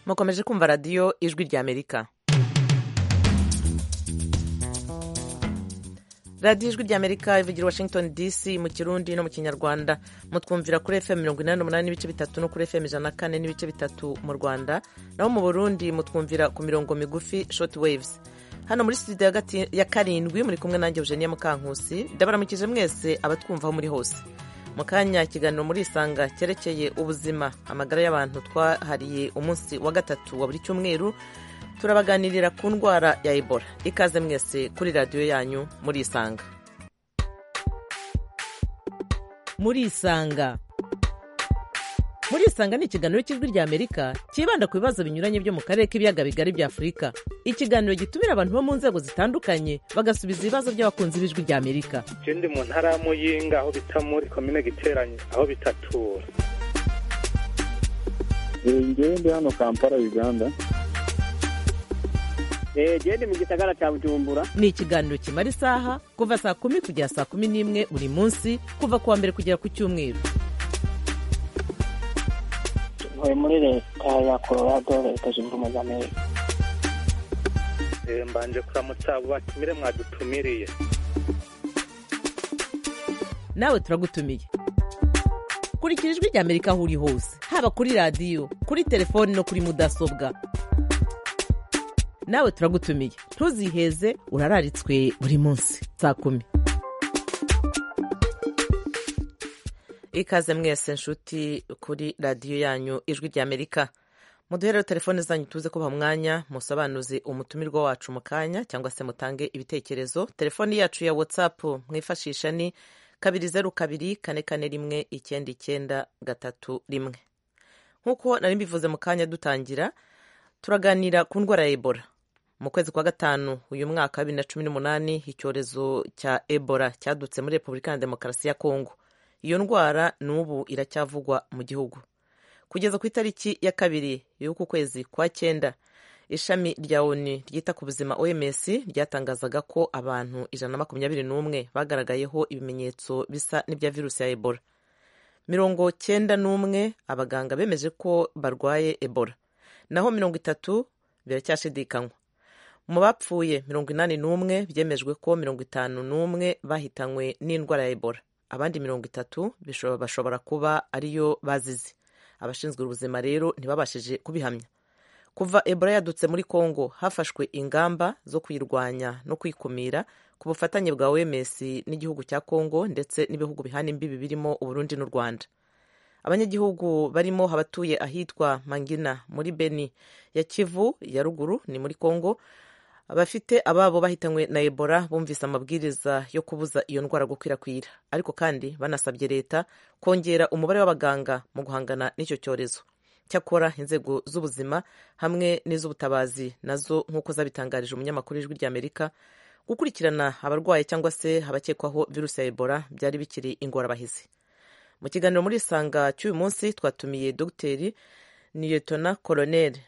mukomeje kumva radiyo ijwi ry'amerika radiyo ijwi ry'amerika ivugira washington dc mu kirundi no mu kinyarwanda mutwumvira kuri fm mirongo inani n'umunani n'ibice bitatu no kuri fm ijana na kane n'ibice bitatu mu rwanda naho mu burundi mutwumvira ku mirongo migufi short waves hano muri studio hagati ya karindwi muri kumwe nanjye eugenia mukankusi ndabaramukije mwese abatwumvaho muri hose mu kanya ikiganiro muri isanga cyerekeye ubuzima amagara y'abantu twahariye umunsi wa gatatu wa buri cyumweru turabaganirira ku ndwara ya ebola ikaze mwese kuri radiyo yanyu muri isanga muri isanga muri isanga ni ikiganiro cy'ijwi ry'amerika cyibanda ku bibazo binyuranye byo mu karere k'ibiyaga bigari bya afurika ikiganiro gitumira abantu bo mu nzego zitandukanye bagasubiza ibibazo by'abakunzi b'ijwi ry'amerika ikindi mu ntara ya muyinga aho bita muri komine giteranye aho bitatura ngende hano kampala uganda gende mu gisagara cya bujumbura ni ikiganiro kimara isaha kuva saa kumi kugera saa kumi n'imwe buri munsi kuva ku wa mbere kugera ku cyumweru ntuye muri leta ya colorado leta zunze ubumwe za amerika mbanje kuramutsa abo batumire mwadutumiriye nawe turagutumiye kurikira ijwi ry'amerika aho uri hose haba kuri radiyo kuri telefoni no kuri mudasobwa nawe turagutumiye ntuziheze urararitswe buri munsi saa kumi ikaze mwese nshuti kuri radiyo yanyu ijwi ry'amerika muduhereho telefone zanyu tuze kubaha umwanya musobanuze umutumirwa wacu mu kanya cyangwa se mutange ibitekerezo telefoni yacu ya watsapu mwifashisha ni kabiri zeru kabiri kane kane rimwe icyenda icyenda gatatu rimwe nk'uko nari mbivuze mu kanya dutangira turaganira ku ndwara ya ebola mu kwezi kwa gatanu uyu mwaka wa bibiri na cumi n'umunani icyorezo cya ebola cyadutse muri repubulika ya demokarasi ya kongo iyo ndwara n'ubu iracyavugwa mu gihugu kugeza ku itariki ya kabiri y'uku kwezi kwa cyenda ishami rya oni ryita ku buzima oms ryatangazaga ko abantu ijana na makumyabiri n'umwe bagaragayeho ibimenyetso bisa n'ibya virusi ya ebola mirongo cyenda n'umwe abaganga bemeje ko barwaye ebola naho mirongo itatu biracyashidikanywa mu bapfuye mirongo inani n'umwe byemejwe ko mirongo itanu n'umwe bahitanywe n'indwara ya ebola abandi mirongo itatu bashobora kuba ariyo bazize abashinzwe ubuzima rero ntibabashije kubihamya kuva ebola yadutse muri congo hafashwe ingamba zo kuyirwanya no kwikumira ku bufatanye bwa oms n'igihugu cya congo ndetse n'ibihugu bihana imbibi birimo uburundi n'u rwanda abanyagihugu barimo abatuye ahitwa mangina muri beni ya kivu ya ruguru ni muri congo abafite ababo bahitanywe na ebola bumvise amabwiriza yo kubuza iyo ndwara gukwirakwira ariko kandi banasabye leta kongera umubare w'abaganga mu guhangana n'icyo cyorezo cyakora inzego z'ubuzima hamwe n'iz'ubutabazi nazo nk'uko zabitangarije umunyamakuru w'ijwi ry'amerika gukurikirana abarwayi cyangwa se abakekwaho virusi ya ebola byari bikiri ingorabahizi mu kiganiro muri isanga cy'uyu munsi twatumiye dogiteri niyetona koroneri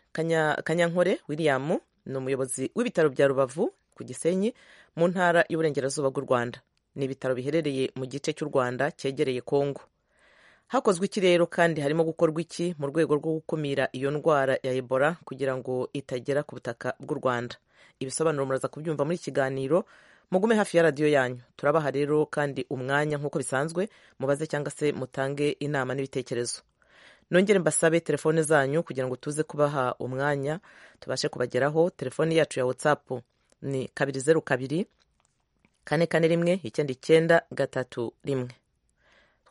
kanyankore william ni umuyobozi w'ibitaro bya rubavu ku gisenyi mu ntara y'uburengerazuba bw'u rwanda ni ibitaro biherereye mu gice cy'u rwanda cyegereye kongo hakozwe iki rero kandi harimo gukorwa iki mu rwego rwo gukumira iyo ndwara ya ebola kugira ngo itagera ku butaka bw'u rwanda ibisobanuro muraza kubyumva muri ikiganiro mugume hafi ya radiyo yanyu turabaha rero kandi umwanya nk'uko bisanzwe mubaze cyangwa se mutange inama n'ibitekerezo nongere mbasabe telefone zanyu kugira ngo tuze kubaha umwanya tubashe kubageraho telefone yacu ya watsapu ni kabiri zeru kabiri kane kane rimwe icyenda icyenda gatatu rimwe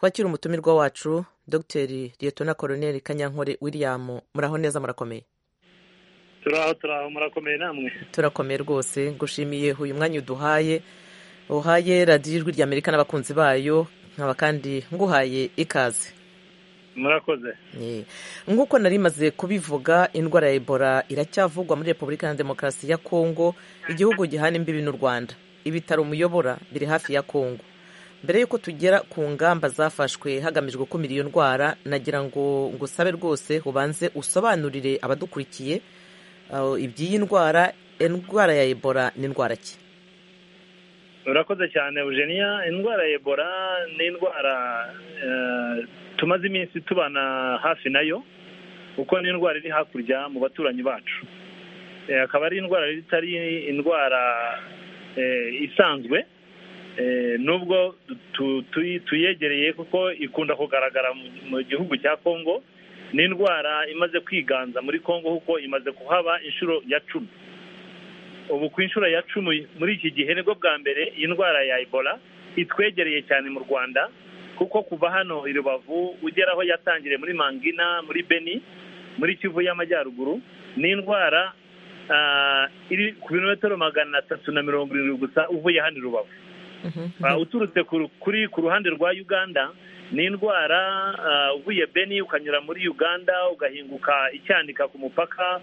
twakira umutumirwa wacu dogiteri liyetona koroneri kanyankore william muraho neza murakomeye turaho turaho murakomeye namwe turakomeye rwose ngushimiye uyu mwanya uduhaye uhaye radiyo ijwi ry'amerika n'abakunzi bayo nkaba kandi nguhaye ikaze murakoze nk'uko nari maze kubivuga indwara ya ebola iracyavugwa muri repubulika ya demokarasi ya kongo igihugu gihana imbibi n'u rwanda ibitaro muyobora biri hafi ya kongo mbere y'uko tugera ku ngamba zafashwe hagamijwe gukumira iyo ndwara nagira ngo ngusabe rwose ubanze usobanurire abadukurikiye iby'iyi ndwara indwara ya ebola ni indwara ki urakoze cyane eugenia indwara ya ebola ni indwara tumaze iminsi tubana hafi nayo kuko ni indwara iri hakurya mu baturanyi bacu Eh, akaba ari indwara itari indwara eh, isanzwe Eh, nubwo tu- tu- tuyegereye kuko ikunda kugaragara mu- mu gihugu cya kongo ni indwara imaze kwiganza muri kongo kuko imaze kuhaba inshuro ya cumi ubu ku inshuro ya cumi muri iki gihe nibwo bwa mbere iyi ndwara ya ebola itwegereye cyane mu rwanda kuko kuva hano i rubavu ugera aho yatangiriye muri mangina muri beni muri kivu y'amajyaruguru ni indwara ah, iri ku birometero magana atatu na mirongo irindwi gusa uvuye hano i rubavu Mhm. Ah, uturutse ku ru- kuri ku ruhande rwa uganda ni indwara ah, uvuye beni ukanyura muri uganda ugahinguka icyanika ku mupaka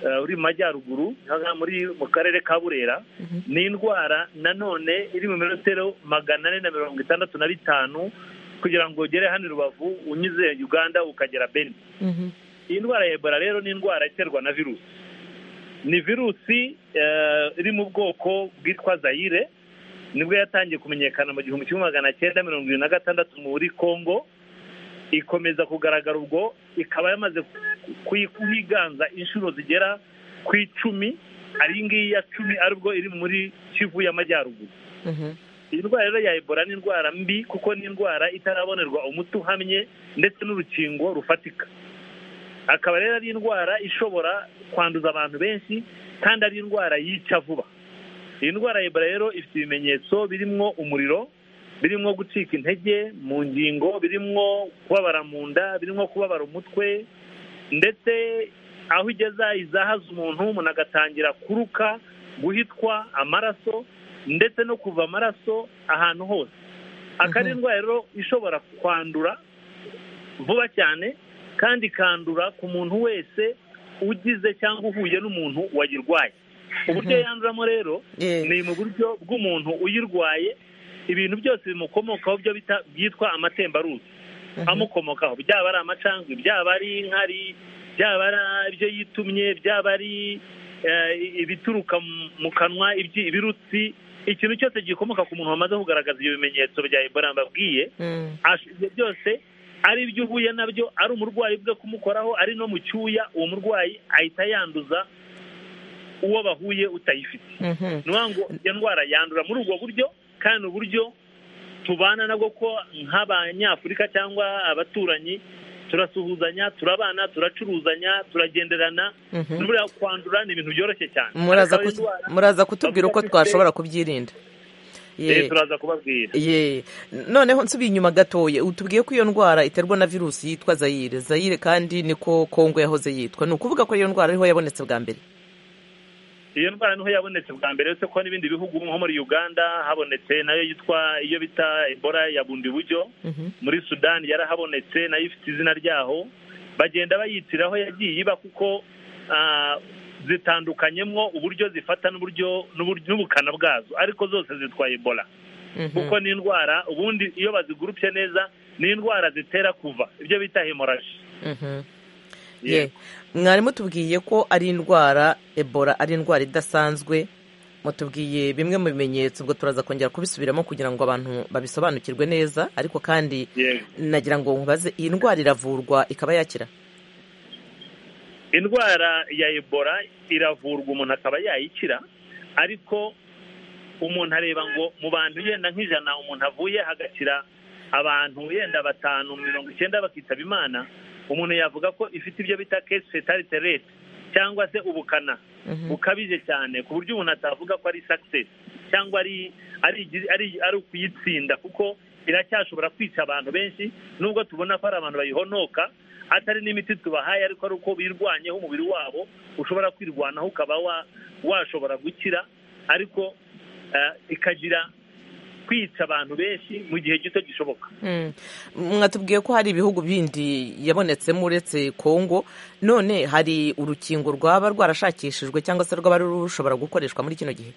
ah, uri mu majyaruguru aha muri mu karere ka burera Mhm. ni indwara nanone iri mu mirongo magana ane na mirongo itandatu na bitanu kugira ngo ugere hano i rubavu unyuze uganda ukagera beni Mhm. iyi ndwara ya ebola rero ni indwara iterwa na virusi ni virusi eh, iri mu bwoko bwitwa zayire nibwo yatangiye kumenyekana mu gihumbi kimwe magana cyenda mirongo irindwi na gatandatu muri congo ikomeza kugaragara ubwo ikaba yamaze kuyi- kuyiganza inshuro zigera ku icumi ari iyi ngiyi ya cumi aribwo iri muri kivu y'amajyaruguru Mhm. iyi ndwara rero ya ebola ni indwara mbi kuko ni indwara itarabonerwa umuti uhamye ndetse n'urukingo rufatika akaba rero ari indwara ishobora kwanduza abantu benshi kandi ari indwara yica vuba iyi ndwara ya ebola rero ifite ibimenyetso birimo umuriro birimo gucika intege mu ngingo birimo kubabara mu nda birimo kubabara umutwe ndetse aho igeza izahaza umuntu umuntu agatangira kuruka guhitwa amaraso ndetse no kuva amaraso ahantu hose akaba ari Mhm. indwara rero ishobora kwandura vuba cyane kandi ikandura ku muntu wese ugize cyangwa uhuye n'umuntu wayirwaye uburyo Mhm. yanduramo rero Eh, ni mu buryo bw'umuntu uyirwaye ibintu byose bimukomokaho byo bita byitwa amatembaruzi mhm. amukomokaho byaba ari amacangwe byaba ari inkari byaba ari ibyo yitumye byaba ari eh, ibituruka mu- mu kanwa ibyi- ibirutsi ikintu cyose gikomoka ku muntu wamaze kugaragaza ibyo bimenyetso bya ebola mbabwiye Mm. ash- ibyo byose ari ibyo uhuye nabyo ari umurwayi bwe kumukoraho ari no mu cyuya uwo murwayi ahita yanduza uwo bahuye utayifite Mhm. ni ukuvuga ngo iyo ndwara yandura muri ubwo buryo kandi uburyo tubana nabwo ko nk'abanyafurika cyangwa abaturanyi turasuhuzanya turabana turacuruzanya turagenderana Mhm. buriya kwandura ni ibintu byoroshye cyane Muraza Akaba ari ku- indwara- muraza kutubwira uko bafite- twashobora kubyirinda Eh, Ye. turaza kubabwira ye noneho nsubiye inyuma gatoya utubwiye ko iyo ndwara iterwa na virusi yitwa zayire zayire kandi niko kongo yahoze yitwa ni ukuvuga ko iyo ndwara ariho yabonetse bwa mbere iyo ndwara niho yabonetse bwa mbere uretse ko n'ibindi bihugu nko muri uganda habonetse nayo yitwa iyo bita ebola ya bundi buryo Mhm. muri sudani yarahabonetse nayo ifite izina ryaho bagenda bayitiraho yagiye iba kuko ah, zitandukanyemwo uburyo zifata n'uburyo n'uburyo- n'ubukana bwazo ariko zose zitwa ebola Mhm. kuko ni indwara ubundi iyo bazigurupye neza ni indwara zitera kuva ibyo bita hemoraji Mhm. ye mwarimu tubwiye ko ari indwara ebola ari indwara idasanzwe mutubwiye bimwe mu bimenyetso ubwo turaza kongera kubisubiramo kugira ngo abantu babisobanukirwe neza ariko kandi yego nagira ngo nkubaze iyi ndwara iravurwa ikaba yakira indwara ya ebola iravurwa umuntu akaba yayikira ariko umuntu areba ngo mu bantu yenda nk'ijana umuntu avuye hagakira abantu yenda batanu mirongo icyenda bakitaba imana umuntu yavuga ko ifite ibyo bita kesi fetalite rete cyangwa se ubukana Mhm. bukabije cyane ku buryo umuntu atavuga ko ari success cyangwa ari ari igi- ari ari ukuyitsinda kuko iracyashobora kwica abantu benshi nubwo tubona ko ari abantu bayihonoka atari n'imiti tubahaye ariko ari uko birwanyeho umubiri wabo ushobora kwirwanaho ukaba wa- washobora gukira ariko eh, ikagira kwica abantu benshi mu gihe gito gishoboka Mm. mwatubwiye ko hari ibihugu bindi yabonetsemo uretse kongo none hari urukingo rwaba rwarashakishijwe cyangwa se rwaba rushobora gukoreshwa muri kino gihe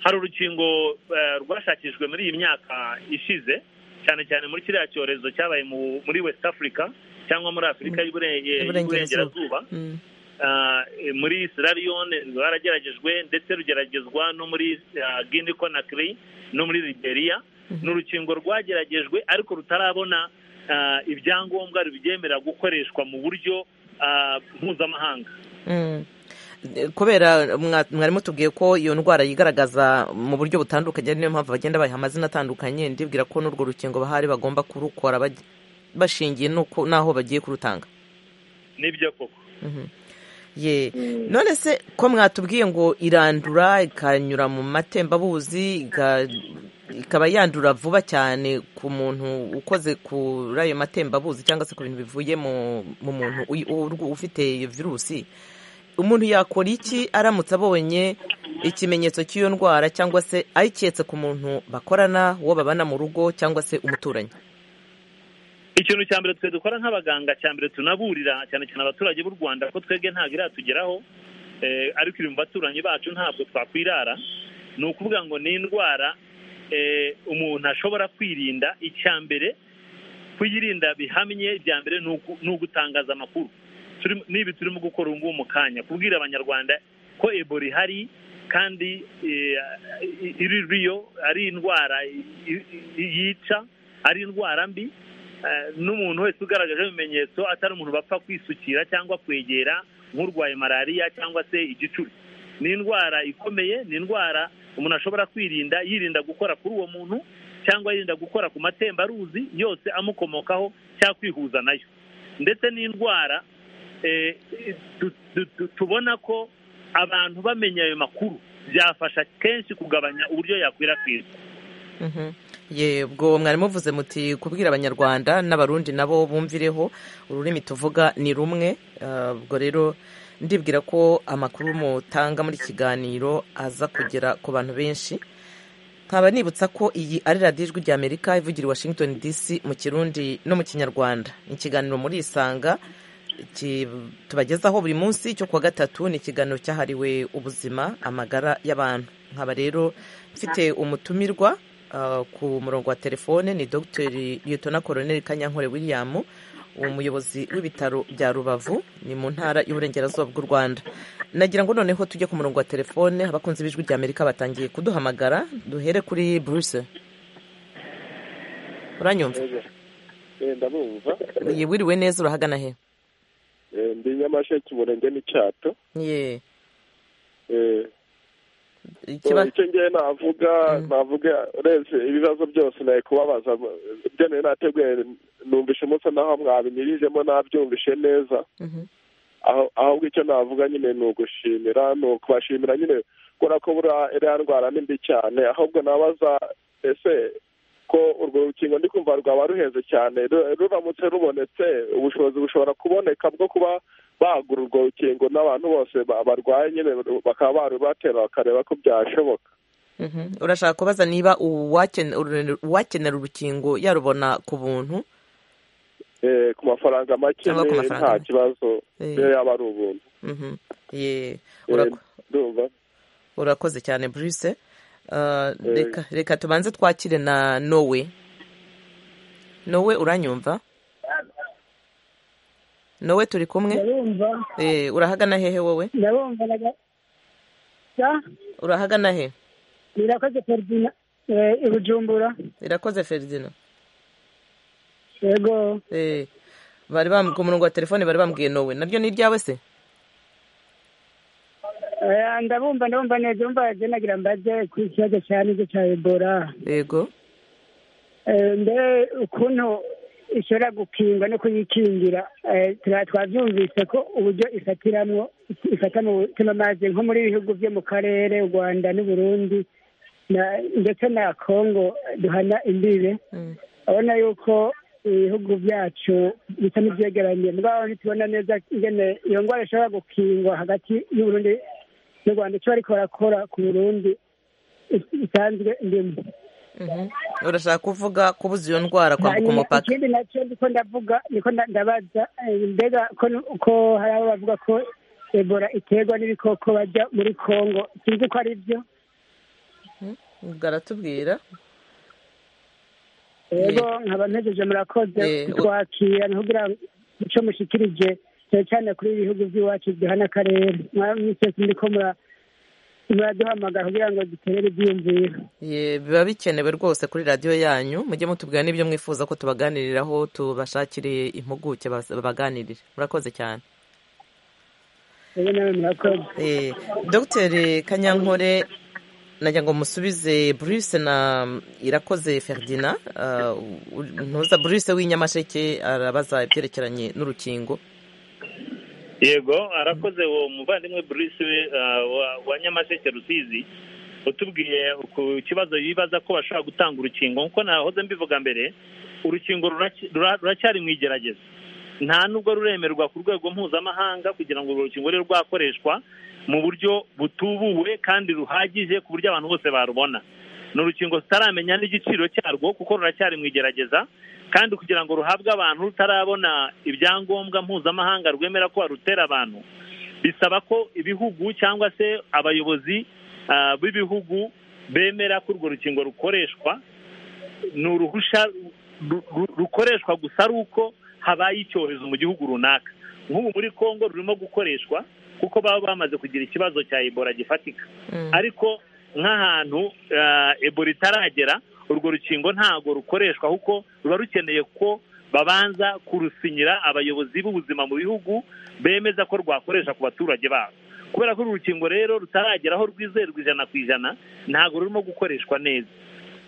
hari urukingo eh, rwashakishijwe muri iyi myaka ishize cyane cyane muri kiriya cyorezo cyabaye mu- muri west africa cyangwa muri afurika y'Ibure- Iburengerazuba. y'uburengerazuba Mm. Ah, eh, muri sierra leone rwarageragezwe ndetse rugeragezwa no muri ah, guinea conakry no muri liberia ni urukingo rwageragejwe ariko rutarabona ah, ibyangombwa rubyemerera gukoreshwa mu buryo ah, mpuzamahanga Mm. kubera mwa- mwari mutubwiye ko iyo ndwara yigaragaza mu buryo butandukanye niyo mpamvu bagenda bayiha amazina atandukanye ndibwira ko n'urwo rukingo bahari bagomba kurukora baj- bashingiye n'uko- n'aho bagiye kurutanga nibyo koko ye none se ko mwatubwiye ngo irandura ikanyura mu matembabuzi iga- ikaba yandura vuba cyane ku muntu ukoze kuri ayo matembabuzi cyangwa se ku bintu bivuye mu mu muntu uyi- urw- ufite iyo virusi umuntu yakora iki aramutse abonye ikimenyetso cy'iyo ndwara cyangwa se ayiketse ku muntu bakorana uwo babana mu rugo cyangwa se umuturanyi ikintu cya mbere twe dukora nk'abaganga cya mbere tunaburira cyane cyane abaturage b'u rwanda ko twebwe ntabwo iratugeraho eh, ariko iri mu baturanyi bacu ntabwo twakwirara ni ukuvuga ngo ni indwara eh, umuntu ashobora kwirinda icya mbere kuyirinda bihamye bya mbere ni uku- ni ugutangaza amakuru Turi- ni ibi turimo gukora ubu ngubu mu kanya kubwira abanyarwanda ko ebola ihari kandi eh, iri riyo ari indwara i- i- yica ari indwara mbi Eh, n'umuntu wese ugaragaje ibimenyetso atari umuntu bapfa kwisukira cyangwa kwegera nk'urwaye malariya cyangwa se igicuri ni indwara ikomeye ni indwara umuntu ashobora kwirinda yirinda gukora kuri uwo muntu cyangwa yirinda gukora ku matembaruzi yose amukomokaho cyangwa kwihuza nayo ndetse n'indwara eh, tu- tu- tu- tubona ko abantu bamenya ayo makuru byafasha kenshi kugabanya uburyo yakwirakwizwa Mhm. ye ubwo mwari muvuze muti kubwira abanyarwanda n'abarundi nabo bumvireho ururimi tuvuga ni rumwe Ah, ubwo rero ndibwira ko amakuru mutanga muri iki kiganiro aza kugera ku bantu benshi nkaba nibutsa ko iyi ari radiyo ijwi rya amerika ivugira i washington dc mu kirundi no mu kinyarwanda ikiganiro muri isanga ki- tubagezaho buri munsi cyo kuwa gatatu ni ikiganiro cyahariwe ubuzima amagara y'abantu nkaba rero mfite umutumirwa ah, ku murongo wa telefone ni dr liyetona koroneli kanyankore william umuyobozi w'ibitaro bya rubavu ni mu ntara y'uburengerazuba bw'u rwanda nagira ngo noneho tujye ku murongo wa telefone abakunzi b'ijwi rya amerika batangiye kuduhamagara duhere kuri bruce uranyumva Eh, ndabumva Ye, wiriwe neza urahagana he Eh, ndi nyamasheke umurenge n'icyato ye Eh, ikiba icyo ngiye navuga navuga urebye ibibazo byose nawe kubabaza ibyo nari nateguye numvishe umunsi naho mwabinyurijemo nabyumvishe neza Mhm. aho ahubwo icyo navuga nyine ni ugushimira ni ukubashimira nyine kubera ko buriya iriya ndwara ni mbi cyane ahubwo nabaza ese ko urwo rukingo ndi kumva rwaba ruhenze cyane ru- ruramutse rubonetse ubushobozi bushobora kuboneka bwo kuba bagura urwo rukingo n'abantu bose ba- barwaye nyine ru- bakaba barubatera bakareba ko byashoboka Mhm. urashaka kubaza niba uwakene- uru- uwakenera urukingo yarubona ku buntu Eh, ku mafaranga make Cyangwa ku ni mafaranga nta make. kibazo Eh. iyo yaba ari ubuntu Mhm. ye Eh, urako- ndumva urakoze cyane bruce Ah, Eh. reka- reka tubanze twakire na nowe nowe uranyumva nowe turi kumwe ndabumva Eh, urahagana hehe wowe ndabumva naga urahagana he birakoze perezida eh, i bujumbura irakoze feridina yego Eh, bari bam- ku murongo wa telefone bari bambwiye nowe naryo ni iryawe se Eh, ndabumva ndabumva neza urumva yaje nagira mbaze ku kibazo cya nibyo cya ebola yego Eh, mbe ukuntu ishobora gukingwa no kuyikingira eh, turaba twabyumvise ko uburyo ifatiramwo ifata mu mutima mazi nko muri bihugu byo mu karere u rwanda n'uburundi na- ndetse na kongo duhana imbibe Mm. urabona yuko ibihugu byacu bisa n'ibyegeranye mugabo ntitubona neza ingene iyo ndwara ishobora gukingwa hagati y'uburundi n'u rwanda icyo bariko barakora ku burundi is- isanzwe ndimo Mhm. urashaka kuvuga kubuza iyo ndwara kwambuka Hanyuma umupaka ikindi nacyo ndiko ndavuga niko nda- ndabaza eh, mbega ko n- ko hari abo bavuga ko ebola iterwa n'ibikoko bajya muri kongo sinzi ko ari byo baratubwira rero nkaba ntegereje murakoze Eh, u- twakira kugira ngo icyo mushikirije cyane cyane kuri ibi bihugu by'iwacu bihana akarere mwese ndiko mura- muraduhamagara kugira ngo duterere ibyiyumviro Ye, biba bikenewe rwose kuri radiyo yanyu mujye mutubwira n'ibyo mwifuza ko tubaganiriraho tubashakire impuguke bas- babaganirire murakoze cyane rero nawe murakoze Eh, dogiteri kanyankore najya ngo musubize bruce na irakoze ferdina ah, u- ntuza bruce w'inyamasheke arabaza ibyerekeranye n'urukingo yego arakoze uwo muvandimwe Bruce eh, wa- wa nyamasheke rusizi utubwiye ku kibazo yibaza ko bashobora gutanga urukingo nk'uko nahoze mbivuga mbere urukingo ruraki- rura- ruracyari mu igerageza nta nubwo ruremerwa ku rwego mpuzamahanga kugira ngo urwo rukingo rube rwakoreshwa mu buryo butubuwe kandi ruhagije ku buryo abantu bose barubona ni urukingo tutaramenya n'igiciro cyarwo kuko ruracyari mu igerageza kandi kugira ngo ruhabwe abantu rutarabona ibyangombwa mpuzamahanga rwemera ko barutera abantu bisaba ko ibihugu cyangwa se abayobozi ah, b'ibihugu bemera ko urwo rukingo rukoreshwa ni uruhushya ru- ru- rukoreshwa gusa ari uko habaye icyorezo mu gihugu runaka nk'ubu muri congo rurimo gukoreshwa kuko baba bamaze kugira ikibazo cya ebola gifatika Mm. ariko nk'ahantu eh, ebola itaragera urwo rukingo ntabwo rukoreshwa kuko ruba rukeneye ko babanza kurusinyira abayobozi b'ubuzima mu bihugu bemeza ko rwakoresha ku baturage babo kubera ko uru rukingo rero rutaragera aho rwizerwa ijana ku ijana ntabwo rurimo gukoreshwa neza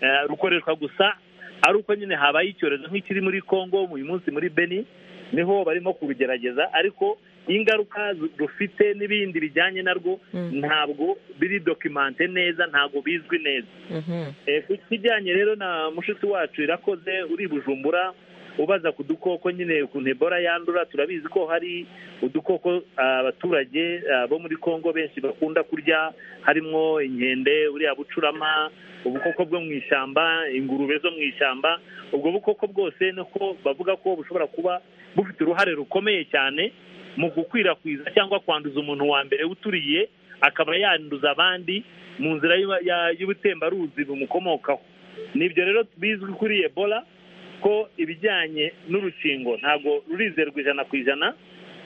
Eh, rukoreshwa gusa ari uko nyine habaye icyorezo nk'ikiri muri congo uyu munsi muri beni niho barimo kurugerageza ariko ingaruka zu- rufite n'ibindi bijyanye narwo Mm. ntabwo biri dokimante neza ntabwo bizwi neza Mhm. Eh, ku kijyanye rero na mushiki wacu irakoze uri i bujumbura ubaza ku dukoko nyine ukuntu ebola yandura turabizi ko hari udukoko ah, abaturage ah, bo muri congo benshi bakunda kurya harimo inkende buriya bucurama ubukoko bwo mu ishyamba ingurube zo mu ishyamba ubwo bukoko bwose niko bavuga ko bushobora kuba bufite uruhare rukomeye cyane mu gukwirakwiza cyangwa kwanduza umuntu wa mbere uturiye akaba yanduza abandi mu nzira y'uba- ya- y'ubutembaruzi bumukomokaho nibyo rero bizwi kuri ebola ko ibijyanye n'urukingo ntabwo rurizerwa ijana ku ijana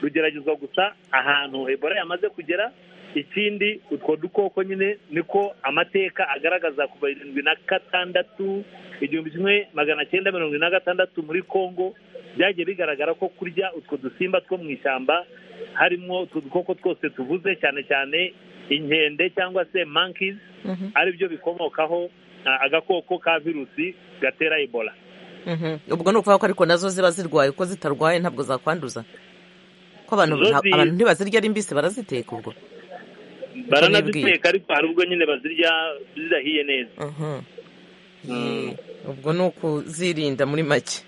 rugeragezwa gusa ahantu ebola yamaze kugera ikindi utwo dukoko nyine niko amateka agaragaza kuva irindwi na gatandatu igihumbi kimwe magana cyenda mirongo ine na gatandatu muri congo byagiye bigaragara ko kurya utwo dusimba two mu ishyamba harimo utwo dukoko twose tuvuze cyane cyane inkende cyangwa se monkeys Mhm. aribyo bikomokaho ah, agakoko ka virusi gatera ebola Mhm. ubwo ni ukuvuga ko ariko nazo ziba zirwaye uko zitarwaye ntabwo zakwanduza ko abantu Zo nta- zi- abantu ntibazirya ari mbisi baraziteka ubwo baranaziteka ariko hari ubwo nyine bazirya zidahiye neza Mhm. Mm. Ye, ubwo ni ukuzirinda muri make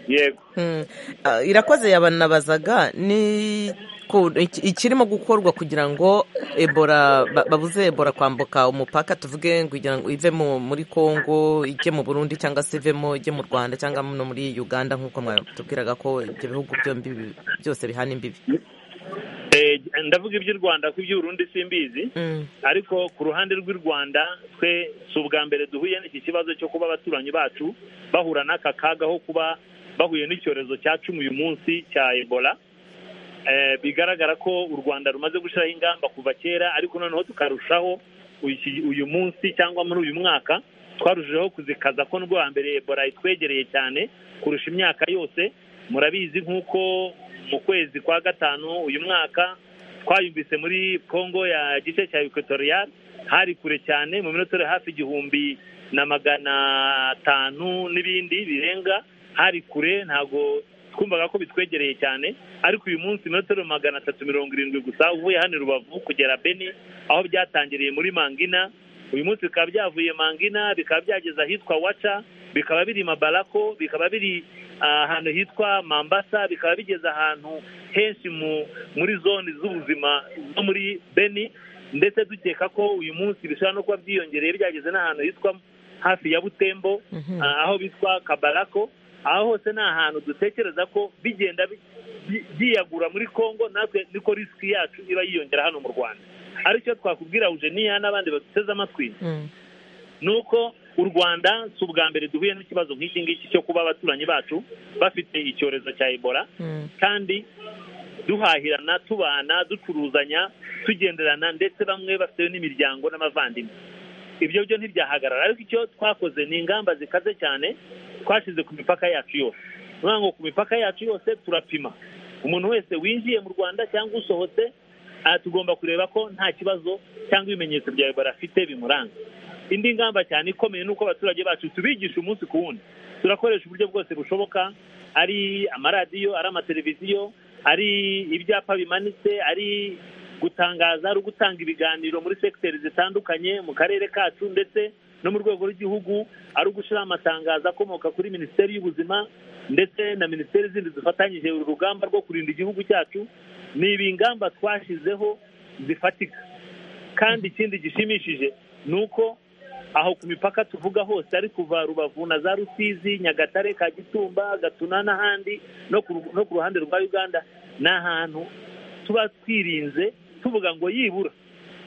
yego Mm. Ah, irakoze yabanabazaga ni ku- iki- ikirimo gukorwa kugira ngo ebora ba- babuze ebora kwambuka umupaka tuvuge ngo kugira ngo ive mu- muri congo ijye mu burundi cyangwa se ivemo ijye mu rwanda cyangwa no muri uganda nk'uko mwatubwiraga ko ibyo bihugu byombi bi- byose bihana imbibi Eh, ndavuga iby'u rwanda ko iby'uburundi simbizi Mm. ariko ku ruhande rw'u rwanda twe si ubwa mbere duhuye n'iki kibazo cyo kuba abaturanyi bacu bahura n'aka kaga ho kuba bahuye n'icyorezo cya cumi uyu munsi cya ebola Eh, bigaragara ko u rwanda rumaze gushyiraho ingamba kuva kera ariko noneho tukarushaho uyu- uyu munsi cyangwa muri uyu mwaka twarushijeho kuzikaza ko n'ubwo wa mbere ebola itwegereye cyane kurusha imyaka yose murabizi nk'uko mu kwezi kwa gatanu uyu mwaka twayumvise muri congo ya gice cya equatorial hari kure cyane mu minota hafi igihumbi na magana atanu n'ibindi birenga hari kure ntabwo twumvaga ko bitwegereye cyane ariko uyu munsi metero magana atatu mirongo irindwi gusa uvuye hano i rubavu kugera beni aho byatangiriye muri mangina uyu munsi bikaba byavuye mangina bikaba byageze ahitwa waca bikaba biri mabarako bikaba biri ah, ahantu hitwa mambasa bikaba bigeze ahantu henshi mu muri zone z'ubuzima zo muri beni ndetse dukeka ko uyu munsi bishobora no kuba byiyongereye byageze n'ahantu hitwa hafi ya butembo Mhm. ah, aho bitwa kabarako aho hose ni ahantu dutekereza ko bigenda bi- bi- byiyagura muri congo natwe niko risiki yacu iba yiyongera hano mu rwanda aricyo twakubwira eugenia n'abandi baduteze amatwi Mm. ni uko u rwanda si ubwa mbere duhuye n'ikibazo nk'iki ngiki cyo kuba abaturanyi bacu bafite icyorezo cya ebola Mm. kandi duhahirana tubana ducuruzanya tugenderana ndetse bamwe bafite n'imiryango n'abavandimwe ibyo byo ntibyahagarara ariko icyo twakoze ni ingamba zikaze cyane twashyize ku mipaka yacu yose ni ukuvuga ngo ku mipaka yacu yose turapima umuntu wese winjiye mu rwanda cyangwa usohotse aha tugomba kureba ko nta kibazo cyangwa ibimenyetso bya ebola afite bimuranga indi ngamba cyane ikomeye ni uko abaturage bacu tubigisha umunsi ku wundi turakoresha uburyo bwose bushoboka ari amaradiyo ari amateleviziyo ari ibyapa bimanitse ari gutangaza ari ugutanga ibiganiro muri segiteri zitandukanye mu karere kacu ndetse no mu rwego rw'igihugu ari ugushyiraho amatangazo akomoka kuri minisiteri y'ubuzima ndetse na minisiteri zindi zifatanyije urugamba rwo kurinda igihugu cyacu ni ibi ngamba twashyizeho zifatika kandi ikindi gishimishije ni uko aho ku mipaka tuvuga hose ari kuva rubavu na za rusizi nyagatare ka gitumba gatuna n'ahandi no ku ruhande rwa uganda ni ahantu tuba twirinze tuvuga ngo yibura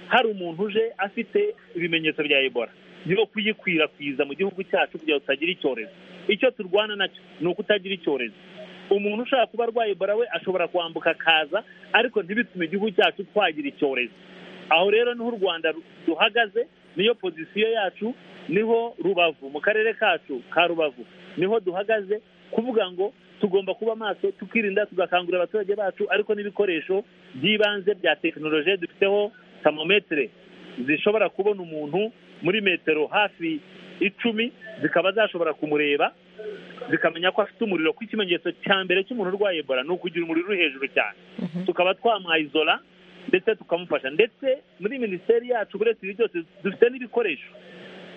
hari umuntu uje afite ibimenyetso bya ebola yo kuyikwirakwiza mu gihugu cyacu kugira ngo tutagira icyorezo icyo turwana nacyo ni ukutagira icyorezo umuntu ushaka kuba arwaye ebola we ashobora kwambuka akaza ariko ntibitume igihugu cyacu twagira icyorezo aho rero niho u rwanda ruhagaze niyo pozisiyo yacu niho rubavu mu karere kacu ka rubavu niho duhagaze kuvuga ngo tugomba kuba maso tukirinda tugakangurira abaturage bacu ariko n'ibikoresho by'ibanze bya tekinoloji dufiteho tamometere zishobora kubona umuntu muri metero hafi icumi zikaba zashobora kumureba zikamenya ko afite umuriro ko ikimenyetso cya mbere cy'umuntu urwaye ebola ni ukugira umuriro uri hejuru cyane tukaba twamwayizora ndetse tukamufasha ndetse muri minisiteri yacu uretse ibi byose dufite n'ibikoresho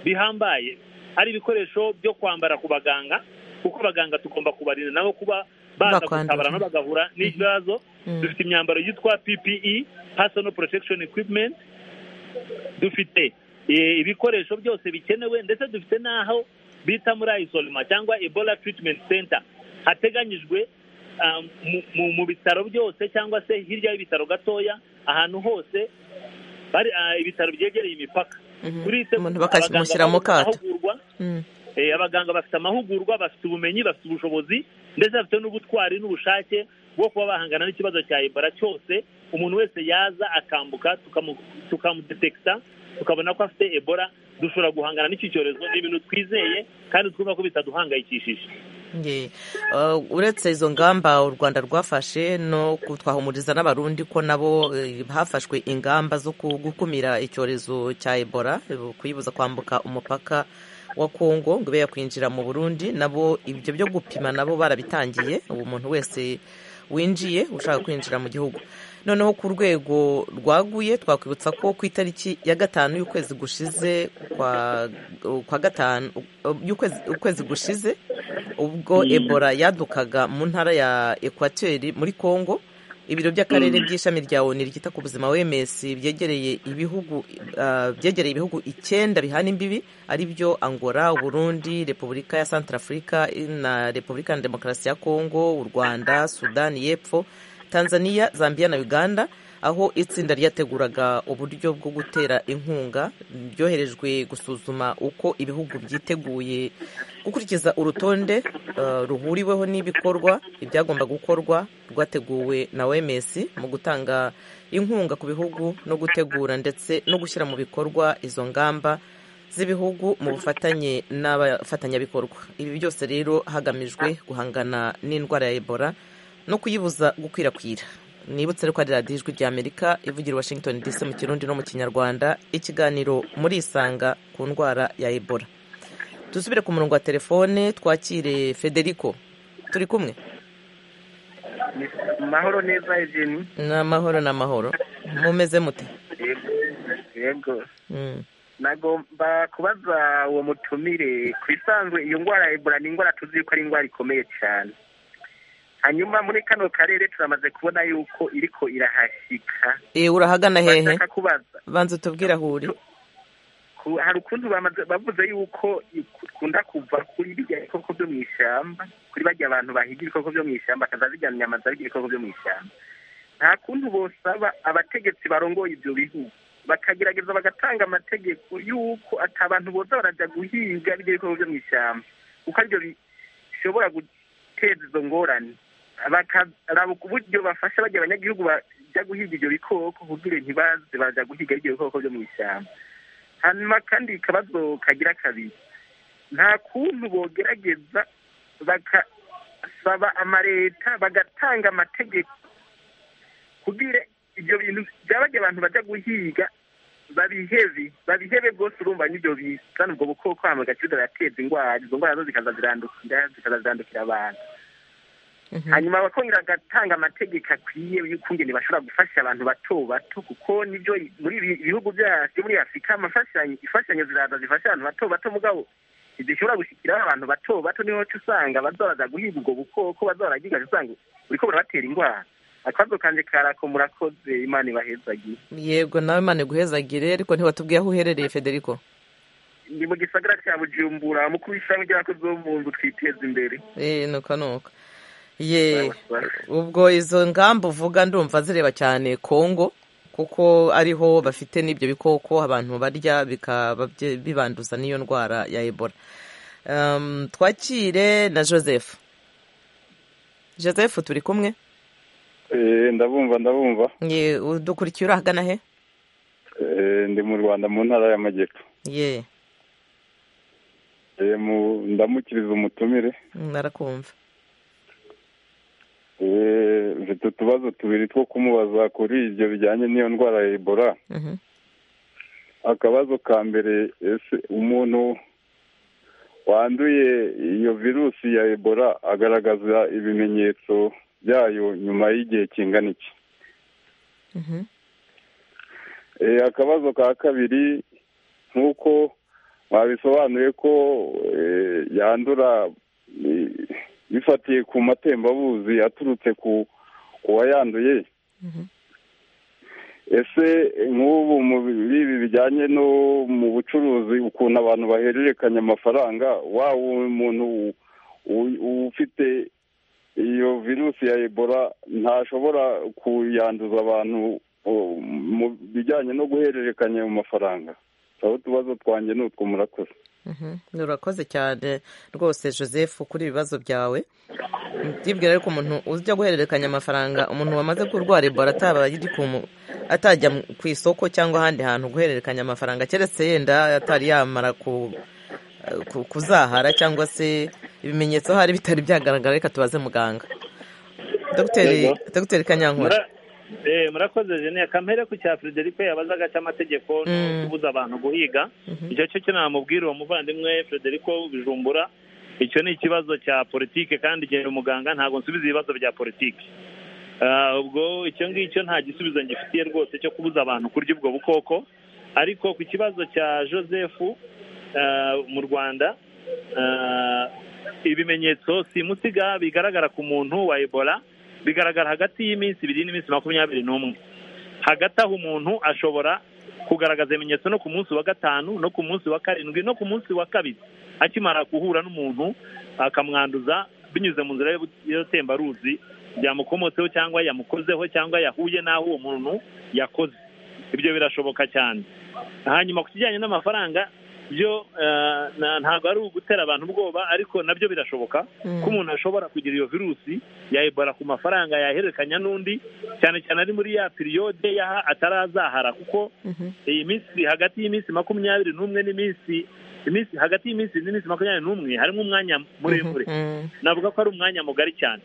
bihambaye hari ibikoresho byo kwambara ku baganga kuko abaganga tugomba kubarinda nabo kuba baza gutabara no bagahura n'ikibazo dufite imyambaro yitwa ppe personal protection equipment dufite ibikoresho byose bikenewe ndetse dufite n'aho bita muri ayisolima cyangwa ebola treatment center hateganyijwe mu bitaro byose cyangwa se hirya y'ibitaro gatoya ahantu hose bari ibitaro byegereye imipaka umuntu bakamushyira mu kato abaganga bafite amahugurwa bafite ubumenyi bafite ubushobozi ndetse bafite n'ubutwari n'ubushake bwo kuba bahangana n'ikibazo cya ebola cyose umuntu wese yaza akambuka tukamudetekita tukabona ko afite ebola dushobora guhangana n'iki cyorezo ni ibintu twizeye kandi twumva ko bitaduhangayikishije uretse izo ngamba u rwanda rwafashe no twahumuriza n'abarundi ko nabo hafashwe ingamba zo gukumira icyorezo cya ebola kuyibuza kwambuka umupaka wa kongo ngo ibe yakwinjira mu burundi nabo ibyo byo gupima nabo barabitangiye ubu muntu wese winjiye ushaka kwinjira mu gihugu noneho ku rwego rwaguye twakwibutsa ko ku itariki ya gatanu y'ukwezi gushize kwa gatanu y'ukwezi gushize ubwo ebola yadukaga mu ntara ya ekwateri muri congo ibiro by'akarere by'ishami rya oni ryita ku buzima wemesi byegereye ibihugu byegereye ibihugu icyenda bihana imbibi ari byo angola uburundi repubulika ya santarafurika na repubulika ya demokarasi ya kongo u rwanda sudani y'epfo tanzania zambia na uganda aho itsinda ryateguraga uburyo bwo gutera inkunga ryoherejwe gusuzuma uko ibihugu byiteguye gukurikiza urutonde ruhuriweho n'ibikorwa ibyagomba gukorwa rwateguwe na oms mu gutanga inkunga ku bihugu no gutegura ndetse no gushyira mu bikorwa izo ngamba z'ibihugu mu bufatanye n'abafatanyabikorwa ibi byose rero hagamijwe guhangana n'indwara ya ebola no kuyibuza gukwirakwira nibutse ko ari radiyo ijwi ry'amerika ivugira washington dc mu kirundi no mu kinyarwanda ikiganiro muri isanga ku ndwara ya ebola dusubire ku murongo wa telefone twakire federico turi kumwe amahoro neza egeni ni amahoro ni amahoro mumeze mute yego nagomba kubaza uwo mutumire ku isanzwe iyo ndwara ya ebola ni indwara tuzi ko ari indwara ikomeye cyane hanyuma muri kano karere turamaze kubona yuko iriko irahashyika urahagana hehe banza utubwira aho uri hari ukuntu bavuze yuko ikunda kuva kuri birya bikoko byo mu ishyamba kuri bajya abantu bahiga ibikoko byo mu ishyamba bakazajya inyama zabirya ibikoko byo mu ishyamba nta kuntu bosaba abategetsi barongoye ibyo bihugu bakagerageza bagatanga amategeko y'uko atabantu boza barajya guhiga ibyo bikoko byo mu ishyamba kuko aribyo bishobora guteza izo ngorane bakaraba uburyo bafasha bajya abanyagihugu bajya guhiga ibyo bikoko kugira ntibaze baza guhiga ibyo bikoko byo mu ishyamba hanyuma kandi ikibazo kagira kabiri nta kuntu bogerageza bagasaba amaleta bagatanga amategeko kugira ibyo bintu byabajya abantu bajya guhiga babihebe babihebe rwose urumva n'ibyo bizana ubwo bukoko hano gaciro birateza indwara izo ndwara zo zikaza zirandukira abantu hanyuma abakongera agatanga amategeko akwiye y'ukungene bashobora gufasha abantu bato bato kuko nibyo muri ibi bihugu byacu muri afurika amafashanyo imfashanyo ziraza zifasha abantu bato bato mugabo ntizishobora gushyikiraho abantu bato bato niho usanga bazabaza guhiga ubwo bukoko bazabaragiga usanga buriko burabatera indwara akabazo kanje karako murakoze imana ibahezagiye yego nawe imana iguhezagire ariko ntiwatubwiye aho uherereye federico ni mu gisagara cya bujumbura mukuru w'ishami ry'abakozi bo mu nzu twiteza imbere Eh, nuka nuka ye ubwo izo ngamba uvuga ndumva zireba cyane kongo kuko ariho bafite n'ibyo bikoko abantu barya bikaba bye- bibanduza n'iyo ndwara ya ebola Em, twakire na joseph joseph turi kumwe Eh, ndabumva ndabumva ye udukurikiye uri ahagana he Eh, ndi mu rwanda mu ntara y'amajyepfo ye Eh, mu- ndamukiriza umutumire narakumva Eh, mfite utubazo tubiri two kumubaza kuri ibyo bijyanye n'iyo ndwara ya ebola Mhm. akabazo ka mbere ese umuntu wanduye iyo virusi ya ebola agaragaza ibimenyetso byayo nyuma y'igihe kingana iki Mhm. Eh, akabazo ka kabiri nk'uko babisobanuye ko eh, yandura eh, bifatiye ku matembabuzi aturutse ku ku wayanduye ese nk'ubu muri ibi bijyanye no mu bucuruzi ukuntu abantu bahererekanya amafaranga wa muntu u- u- ufite iyo virusi ya ebola ntashobora kuyanduza abantu o- mu bijyanye no guhererekanya ayo mafaranga aho utubazo twanjye ni utwo murakoze Mhm. urakoze cyane rwose joseph kuri ibibazo byawe ndibwira ariko umuntu ujya guhererekanya amafaranga umuntu wamaze kurwara ebola ataba yiri ku mu- atajya mu- ku isoko cyangwa ahandi hantu guhererekanya amafaranga keretse yenda atari yamara ku ku- kuzahara cyangwa se ibimenyetso hari bitari byagaragara reka tubaze muganga dogiteri Yego. dogiteri kanyankore Mura- eh, murakoze jene kamere ku cya frederico yabazaga cy'amategeko no Mm. kubuza abantu guhiga icyo cyo cyo namubwira uwo muvandimwe frederico bijumbura icyo ni ikibazo cya politike kandi genda umuganga ntabwo nsubiza ibibazo bya politike Ah, ubwo icyo ngicyo nta gisubizo ngifitiye rwose cyo kubuza abantu kurya ubwo bukoko ariko ku kibazo cya joseph ah, mu rwanda ah, ibimenyetso simusiga bigaragara ku muntu wa ebola bigaragara hagati y'iminsi ibiri n'iminsi makumyabiri n'umwe hagati aho umuntu ashobora kugaragaza ibimenyetso no ku munsi wa gatanu no ku munsi wa karindwi no ku munsi wa kabiri akimara guhura n'umuntu akamwanduza binyuze mu nzira y'ubu- y'tembaruzi yamukomotseho cyangwa yamukozeho cyangwa yahuye n'aho uwo muntu yakoze ibyo birashoboka cyane hanyuma ku kijyanye n'amafaranga byo eh, na- ntabwo ari ugutera abantu ubwoba ariko nabyo birashoboka ko umuntu ashobora kugira iyo virusi ya ebola ku mafaranga yahererekanya n'undi cyane cyane ari muri ya piriyode yaha atarazahara kuko iyi minsi hagati y'iminsi makumyabiri n'umwe n'iminsi iminsi hagati y'iminsi n'iminsi makumyabiri n'umwe harimo umwanya muremure Mhm. navuga ko ari umwanya mugari cyane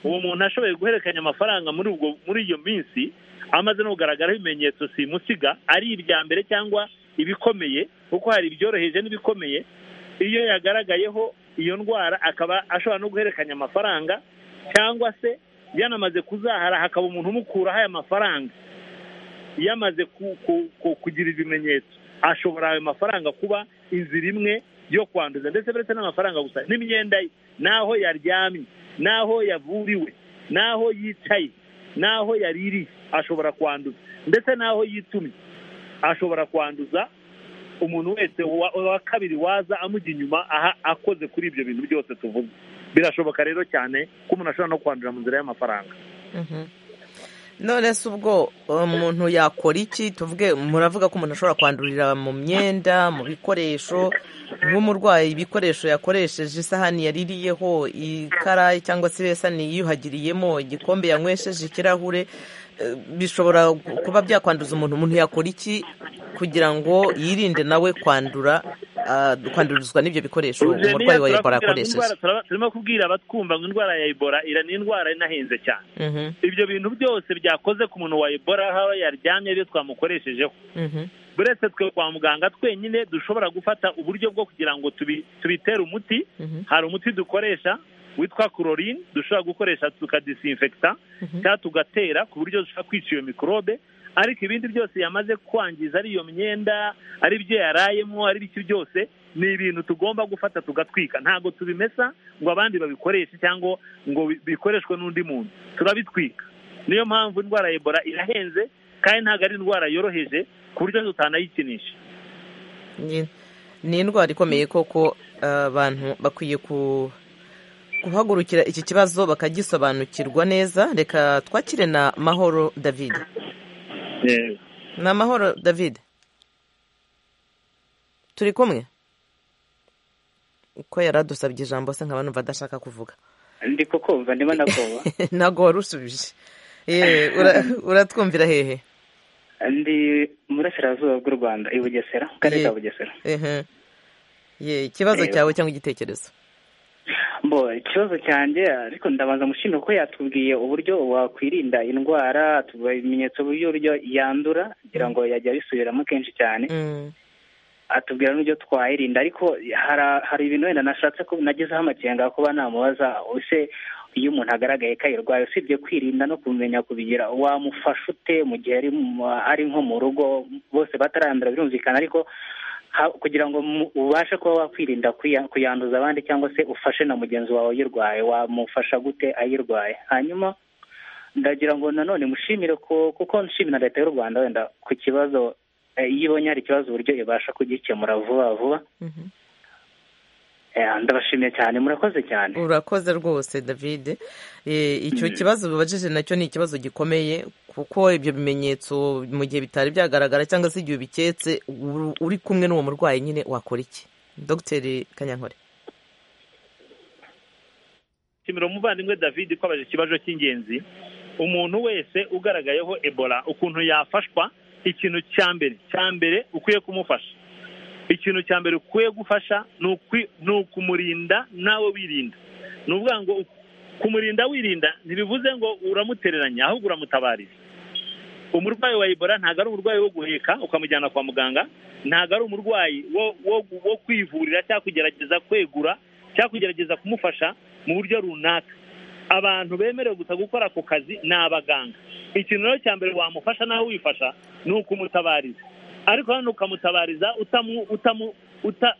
uwo muntu ashoboye guhererekanya amafaranga muri ubwo muri iyo minsi amaze no kugaragaraho ibimenyetso simusiga ari ibya mbere cyangwa ibikomeye kuko hari ibyoroheje n'ibikomeye iyo yagaragayeho iyo ndwara akaba ashobora no guhererekanya amafaranga cyangwa se yanamaze kuzahara hakaba umuntu umukuraho aya mafaranga yamaze ku- ku- ku- kugira ibimenyetso ashobora ayo mafaranga kuba inzira imwe yo kwanduza ndetse uretse n'amafaranga gusa n'imyenda ye n'aho yaryamye n'aho yavuriwe n'aho yicaye n'aho yaririye ashobora kwanduza ndetse n'aho yitumye ashobora kwanduza umuntu wese wa wa kabiri waza amujya inyuma aha akoze kuri ibyo bintu byose tuvuga birashoboka rero cyane ko umuntu ashobora no kwandura mu nzira y'amafaranga none se ubwo umuntu yakora iki tuvuge muravuga ko umuntu ashobora kwandurira mu myenda mu bikoresho nk'umurwayi ibikoresho yakoresheje isahani yaririyeho ikarayi cyangwa se ibesani yiyuhagiriyemo igikombe yanywesheje ikirahure eh, bishobora kuba byakwanduza umuntu umuntu yakora iki kugira ngo yirinde nawe kwandura kwandurizwa n'ibyo bikoresho Eugenia, umurwayi wa ebola turakubwira ngo akoresheje indwara- turaba- turimo kubwira abatwumva ngo indwara ya ebola ira ni indwara inahenze cyane Mhm, ibyo bintu byose byakoze ku muntu wa ebola aho yaryamye ibyo twamukoreshejeho mhm, buretse twe kwa muganga twenyine dushobora gufata uburyo bwo kugira ngo tubi- tubitere umuti mhm. hari umuti dukoresha witwa chlorine dushobora gukoresha tukadisinfekta cyangwa tugatera ku buryo dushobora kwica iyo mikorobe ariko ibindi byose yamaze kwangiza ari iyo myenda ari ibyo yarayemo ari ibiki byose ni ibintu tugomba gufata tugatwika ntabwo tubimesa ngo abandi babikoreshe cyangwa ngo bi- bikoreshwe n'undi muntu turabitwika niyo mpamvu indwara ya ebola irahenze kandi ntabwo ari indwara yoroheje ku buryo tutanayikinisha Ni- ni indwara ikomeye koko ah, abantu bakwiye ku- guhagurukira iki kibazo bakagisobanukirwa neza reka twakire na mahoro david Eh, ni amahoro david turi kumwe uko yari adusabye ijambo se nkaba numva adashaka kuvuga ndi kukumva ndimo nakoba ntabwo wari usubije Ye, ura- uratwumvira hehe ndi mu burasirazuba bw'u rwanda i bugesera mu karere ka Ye- bugesera ehe. Ye, ikibazo Reba. cyawe cyangwa igitekerezo mbo ikibazo cyanjye ariko ndabanza mushimira ko yatubwiye uburyo wakwirinda indwara atubaha ibimenyetso by'uburyo yandura kugira ngo yajya abisubiramo kenshi cyane Mm, atubwira n'uburyo twayirinda ariko hara- hari ibintu wenda nashatse ko nagezeho amakenga kuba namubaza ese iyo umuntu agaragaye ko ayirwaye usibye kwirinda no kumenya kubigira wamufasha ute mu gihe ari mu- ari nko mu rugo bose batarandura birumvikana ariko ha- kugira ngo mu- ubashe kuba wakwirinda kuya- kuyanduza abandi cyangwa se ufashe na mugenzi wawe uyirwaye wamufasha gute ayirwaye hanyuma ndagira ngo nanone mushimire ko kuko nshimira leta y'u rwanda wenda ku kibazo eh, iyo ibonye hari ikibazo uburyo ibasha kugikemura vuba vuba mhm. Eh, ndabashimiye cyane murakoze cyane urakoze rwose david Eh, icyo kibazo bibajije nacyo ni ikibazo gikomeye kuko ibyo bimenyetso mu gihe bitari byagaragara cyangwa se igihe ubiketse uru- uri kumwe n'uwo murwayi nyine wakora iki dogiteri kanyankore shimira umuvandimwe david ko abaje ikibazo cy'ingenzi umuntu wese ugaragayeho ebola ukuntu yafashwa ikintu cya mbere cya mbere ukwiye kumufasha ikintu cya mbere ukwiye gufasha ni ukwi- ni ukumurinda nawe wirinda ni ukuvuga ngo kumurinda wirinda ntibivuze ngo uramutereranya ahubwo uramutabariza umurwayi wa ebola ntabwo ari umurwayi wo guheka ukamujyana kwa muganga ntabwo ari umurwayi wo wo wo kwivurira cyangwa kugerageza kwegura cyangwa kugerageza kumufasha mu buryo runaka abantu bemerewe gusa gukora ako kazi ni abaganga ikintu rero cya mbere wamufasha nawe wifasha ni ukumutabariza ariko hano ukamutabariza utamu utamu uta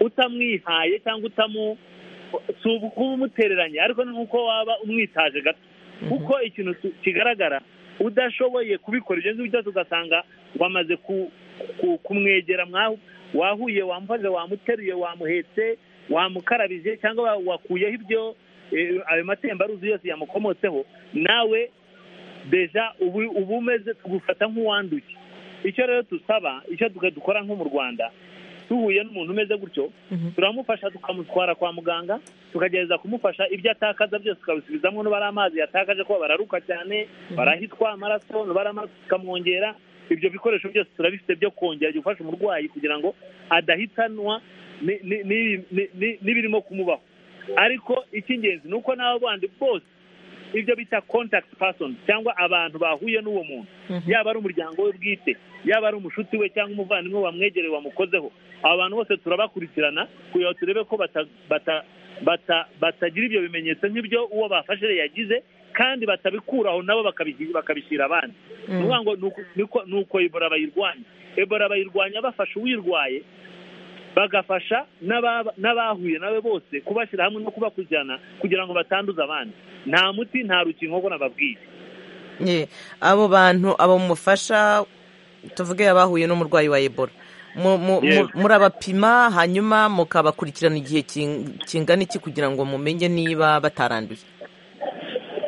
utamwihaye cyangwa utamu si ubu kuba umutereranye ariko ni nk'uko waba umwitaje gato kuko ikintu tu- kigaragara udashoboye kubikora ibyo ngibyo byose ugasanga wamaze ku- ku- kumwegera mwahu wahuye wamufashe wamuteruye wamuhetse wamukarabije cyangwa wa- wakuyeho ibyo eh, ayo matembaruzi yose yamukomotseho nawe deja ubu uba umeze tugufata nk'uwanduye icyo rero dusaba icyo tuga- dukora nko mu rwanda duhuye n'umuntu umeze gutyo turamufasha tukamutwara kwa muganga tukagerageza kumufasha ibyo atakaza byose tukabisubizamo niba ari amazi yatakaje kuba bararuka cyane barahitwa amaraso niba ari amaraso tukamwongera ibyo bikoresho byose turabifite byo kongera gufasha umurwayi kugira ngo adahitanwa ni- ni- ni- ni- ni- n'ibirimo kumubaho ariko icy'ingenzi ni uko n'abo bandi bose ibyo bita contact person cyangwa abantu bahuye n'uwo muntu yaba ari umuryango we bwite yaba ari umushuti we cyangwa umuvandimwe wamwegereye wamukozeho aba bantu bose turabakurikirana kugira ngo turebe ko bata- bata- bata- batagira ibyo bimenyetso nk'ibyo uwo bafashe yagize kandi batabikuraho nabo bakabi- bakabishyira abandi ni ukuvuga ngo ni uku- niko- ni uko ebola bayirwanya ebola bayirwanya bafasha uwirwaye bagafasha n'aba- n'abahuye nawe bose kubashyira hamwe no kubakurikirana kugira ngo batanduza abandi nta muti nta rukingo ngo nababwiye Ye, abo bantu abo mufasha tuvuge abahuye n'umurwayi wa ebola Mu- mu- mu- Yewe. murabapima hanyuma mukabakurikirana igihe king- kingana iki kugira ngo mumenye niba bataranduye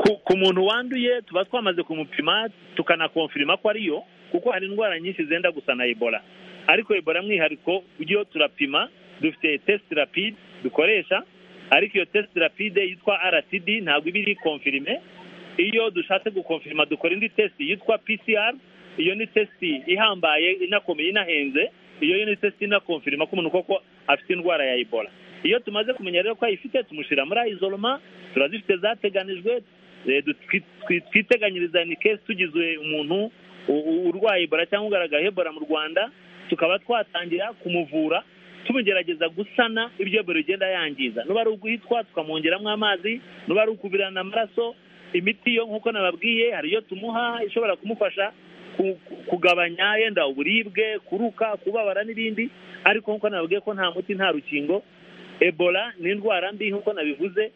ku, ku muntu wanduye tuba twamaze kumupima tukanakonfirima ko ariyo kuko hari indwara nyinshi zenda gusa na ebola ariko ebola mwihariko iyo turapima dufite test rapide dukoresha ariko iyo test rapide yitwa rtd ntabwo iba iri konfirime iyo dushatse gukonfirima dukora indi test yitwa pcr iyo ni test ihambaye inakomeye inahenze iyo ni test inakonfirima ko umuntu koko afite indwara ya ebola iyo tumaze kumenya rero ko ayifite tumushyira muri ayizoroma turazifite zateganijwe twiteganyiriza ni kesi tugizwe umuntu urwaye ebola cyangwa ugaragaye ebola mu rwanda tukaba twatangira kumuvura tumugerageza gusana ibyo ebola igenda yangiza nuba ari uguhitwa tukamwongeramo amazi nuba ari ukuvirana amaraso imiti yo nk'uko nababwiye hari iyo tumuha ishobora kumufasha kugabanya yenda uburibwe kuruka kubabara n'ibindi ariko nk'uko nababwiye ko nta muti nta rukingo ebola ni indwara mbi nk'uko nabivuze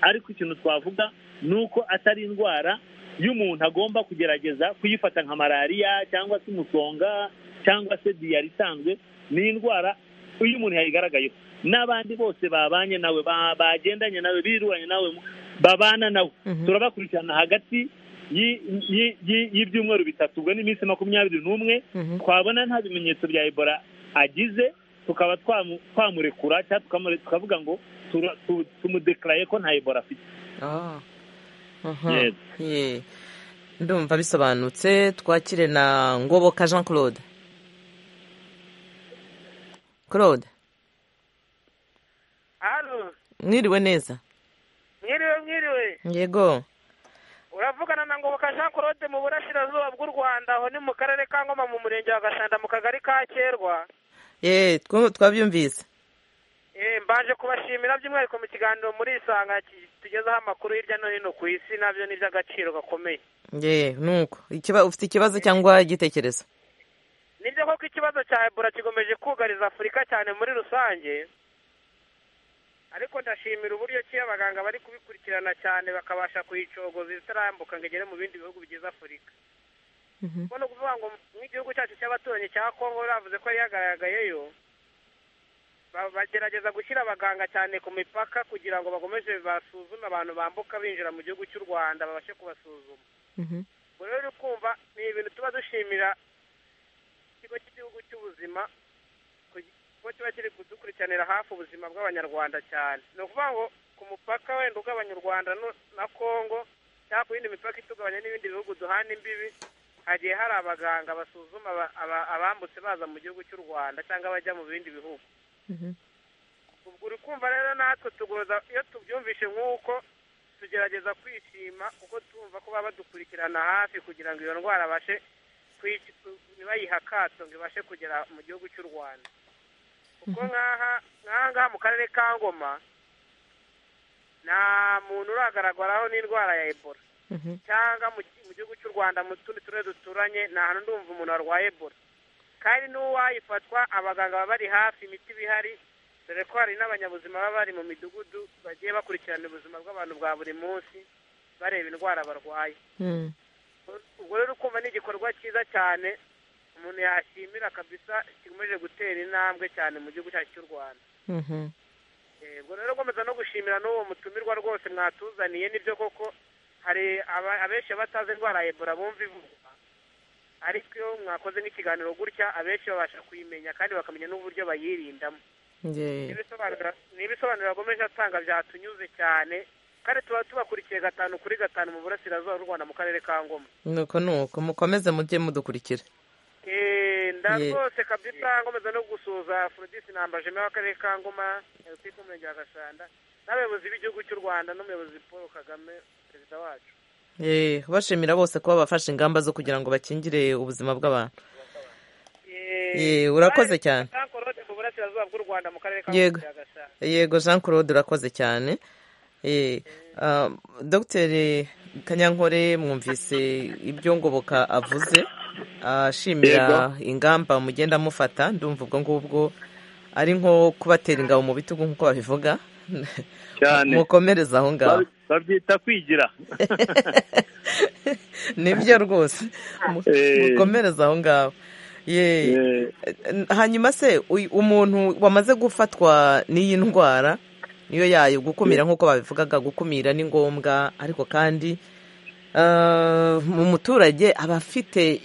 ariko ikintu twavuga ni uko atari indwara y'umuntu agomba kugerageza kuyifata nka malariya cyangwa se umusonga cyangwa se diyari isanzwe ni indwara iyo umuntu yayigaragayeho n'abandi bose babanye nawe bagendanye nawe biruranye nawe babana nawe turabakurikirana hagati y'ibyumweru bitatu ubwo ni iminsi makumyabiri n'umwe twabona nta bimenyetso bya ebola agize tukaba twamurekura cyangwa tukavuga ngo tumudekaraye ko nta ebola afite ndumva bisobanutse twakire na ngoboka jean claude claude mwiriwe neza mwiriwe mwiriwe yego uravugana na ngoboka jean claude mu burasirazuba bw'u rwanda aho ni mu karere ka ngoma mu murenge wa gashanda mu kagari ka kerwa yeee twabyumvise mbanje kubashimira by'umwihariko mu kiganiro muri isanga tugezeho amakuru hirya no hino ku isi nabyo ni iby'agaciro gakomeye yeee nuko ufite ikibazo cyangwa igitekerezo ni byo koko ikibazo cya ebola kigomeje kugariza afurika cyane muri rusange ariko ndashimira uburyo ki abaganga bari kubikurikirana cyane bakabasha kuyicogoza itarambuka ngo igere mu bindi bihugu bigize afurika kuko ni ukuvuga ngo nk'igihugu cyacu cy'abaturanyi cya kongo bavuze ko yari yagaragayeyo bagerageza gushyira abaganga cyane ku mipaka kugira ngo bakomeje basuzume abantu bambuka binjira mu gihugu cy'u rwanda babashe kubasuzuma ubwo rero kumva ni ibintu tuba dushimira ikigo cy'igihugu cy'ubuzima kuko kiba kiri kudukurikiranira hafi ubuzima bw'abanyarwanda cyane ni ukuvuga ngo ku mupaka wenda ugabanya u rwanda na kongo cyangwa ku yindi mipaka itugabanya n'ibindi bihugu duhana imbibi hagiye hari abaganga basuzuma abambutse baza mu gihugu cy'u rwanda cyangwa bajya mu bindi bihugu ubwo uri kumva rero natwe tugoza iyo tubyumvishe nk'uko tugerageza kwishima kuko tumva ko baba badukurikirana hafi kugira ngo iyo ndwara abashe ntibayiha akato ngo ibashe kugera mu gihugu cy'u rwanda kuko nk'aha ngaha mu karere ka ngoma nta muntu uragaragaraho n'indwara ya ebola cyangwa mu gihugu cy'u rwanda mu tundi turere duturanye nta hantu ndumva umuntu warwaye ebola kandi n'uwayifatwa abaganga baba bari hafi imiti iba ihari dore ko hari n'abanyabuzima baba bari mu midugudu bagiye bakurikirana ubuzima bw'abantu bwa buri munsi bareba indwara barwaye ubwo rero ukumva ni igikorwa cyiza cyane umuntu yashimira kabisa kikomeje gutera intambwe cyane mu gihugu cyacu cy'u rwanda ubwo rero nkomeza no gushimira n'uwo mutumirwa rwose mwatuzaniye nibyo koko hari abenshi batazi indwara ya ebola bumva ivugwa ariko iyo mwakoze nk'ikiganiro gutya abenshi babasha kuyimenya kandi bakamenya n'uburyo bayirindamo n'ibisobanuro yakomeje atanga byatunyuze cyane kandi tuba tubakurikiye gatanu kuri gatanu mu burasirazuba bw'u rwanda mu karere ka ngoma nuko nuko mukomeze mujye mudukurikira rwose kabisa nkomeza no gusuhuza forodisi ntambajemo w'akarere ka ngoma ku murenge wa gashanda n'abayobozi b'igihugu cy'u rwanda n'umuyobozi paul kagame perezida wacu bashimira bose kuba bafashe ingamba zo kugira ngo bakingire ubuzima bw'abantu urakoze cyane mu burasirazuba bw'u rwanda mu karere ka gashanda yego jean claude urakoze cyane dogiteri kanyankore mwumvise ibyo ngoboka avuze ashimira ingamba mugenda mufata ndumva ubwo ngubwo ari nko kubatera ingabo mu bitugu nk'uko babivuga mukomereza aho ngaho babyita kwigira nibyo rwose mukomereza aho ngaho hanyuma se umuntu wamaze gufatwa n'iyi ndwara niyo yayo gukumira nk'uko babivugaga gukumira ni ngombwa ariko kandi mu muturage aba afite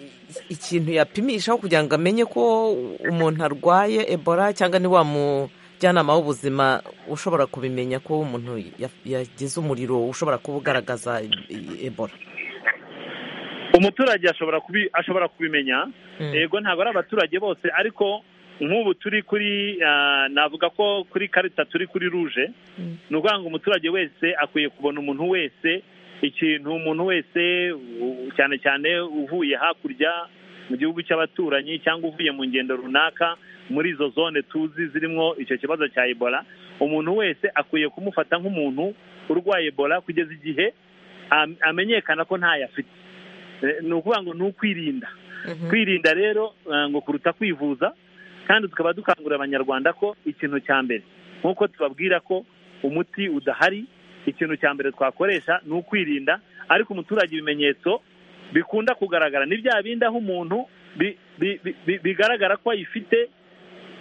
ikintu yapimishaho kugira ngo amenye ko umuntu arwaye ebola cyangwa ni wa mujyanama w'ubuzima ushobora kubimenya ko umuntu yagize umuriro ushobora kuba ugaragaza ebola umuturage ashobora kubimenya yego ntabwo ari abaturage bose ariko nk'ubu turi kuri ah, navuga ko kuri karita turi kuri ruje ni ukuvuga ngo umuturage wese akwiye kubona umuntu wese ikintu umuntu wese u- cyane cyane uvuye hakurya mu gihugu cy'abaturanyi cyangwa uvuye mu ngendo runaka muri izo zone tuzi zirimo icyo kibazo cya ebola umuntu wese akwiye kumufata nk'umuntu urwaye ebola kugeza igihe am- amenyekana ko ntayo afite Eh, ni ukuvuga ngo ni ukwirinda kwirinda rero eh, ngo kuruta kwivuza kandi tukaba dukangurira abanyarwanda ko ikintu cya mbere nk'uko tubabwira ko umuti udahari ikintu cya mbere twakoresha ni ukwirinda ariko umuturage ibimenyetso bikunda kugaragara ni bya bindi aho umuntu bi- bi- bi- bi- bigaragara ko ayifite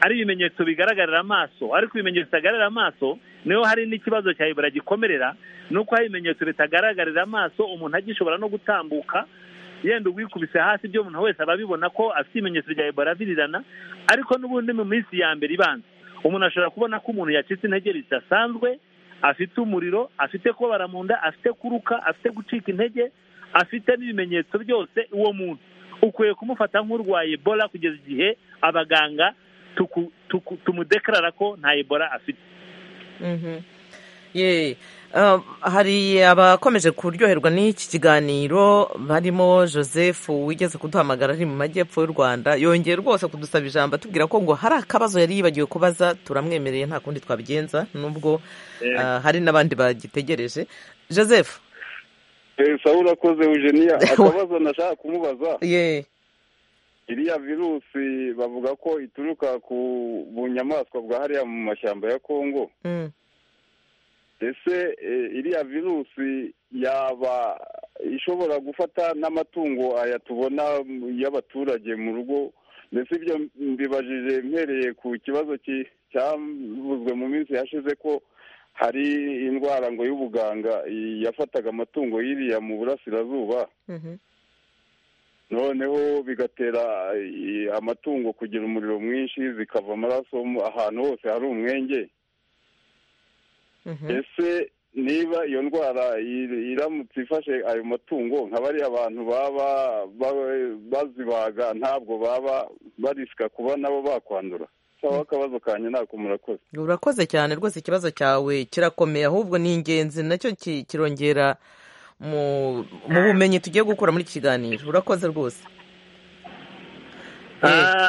ari ibimenyetso bigaragarira amaso ariko ibimenyetso bitagaragarira amaso niho hari n'ikibazo cya ibura gikomerera ni uko hari ibimenyetso bitagaragarira amaso umuntu agishobora no gutambuka yenda uwikubise hasi ibyo umuntu wese aba abibona ko afite ibimenyetso bya ebola birirana ariko n'ubundi mu minsi ya mbere ibanza umuntu ashobora kubona ko umuntu yacitse intege zidasanzwe afite umuriro afite kubabara mu nda afite kuruka afite gucika intege afite n'ibimenyetso byose uwo muntu ukwiye kumufata nk'urwaye ebola kugeza igihe abaganga tuku- tuku- tumudekarara ko nta ebola afite Mhm. Ye. Um, hari abakomeje kuryoherwa n'iki kiganiro barimo joseph wigeze kuduhamagara ari mu majyepfo y'u rwanda yongeye rwose kudusaba ijambo atubwira ko ngo hari akabazo yari yibagiwe kubaza turamwemereye nta kundi twabigenza nubwo ah, hari n'abandi bagitegereje joseph Eh, sawa urakoze eugenia akabazo nashaka kumubaza ye iriya virusi bavuga ko ituruka ku bunyamaswa bwa hariya mu mashyamba ya kongo Mm. ese eh, iriya virusi yaba ishobora gufata n'amatungo aya tubona mu- y'abaturage mu rugo ndetse ibyo mbibajije mpereye ku kibazo ki- cyavuzwe mu minsi yashize ko hari indwara ngo y'ubuganga i- yafataga amatungo yiriya mu burasirazuba Mhm. noneho bigatera eh, amatungo kugira umuriro mwinshi zikava amaraso mu- ahantu hose hari umwenge Mhm. ese niba iyo ndwara ir- iramutse ifashe ayo matungo nka bariya bantu baba ba- bazibaga ntabwo baba barisika kuba nabo bakwandura cyangwa akabazo kanjye nako murakoze urakoze cyane rwose ikibazo cyawe kirakomeye ahubwo ni ingenzi nacyo ki- kirongera mu mu bumenyi tugiye gukura muri iki kiganiro urakoze rwose Eh. Ah,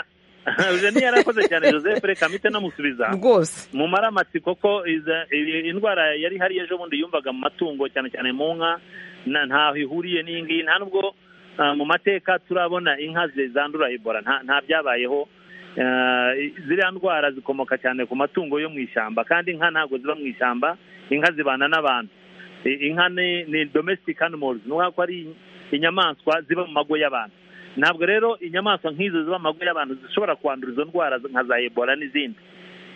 eugenie yarakoze cyane joseph reka mpite namusubiza rwose mu maramatsiko ko iza- i- indwara yari ihari ejo bundi yumvaga mu matungo cyane cyane mu nka na- ntaho ihuriye n'ingiyi nta nubwo ah, mu mateka turabona inka zi- zandura ebola nta nta byabayeho Ah, i- ziriya ndwara zikomoka cyane ku matungo yo mu ishyamba kandi inka ntabwo ziba mu ishyamba inka zibana n'abantu I- inka ni ni domestic animals ni ukuvuga ko ari inyamaswa ziba mu mago y'abantu ntabwo rero inyamaswa nk'izo ziba mu mago y'abantu zishobora kwandura izo ndwara nka za ebola n'izindi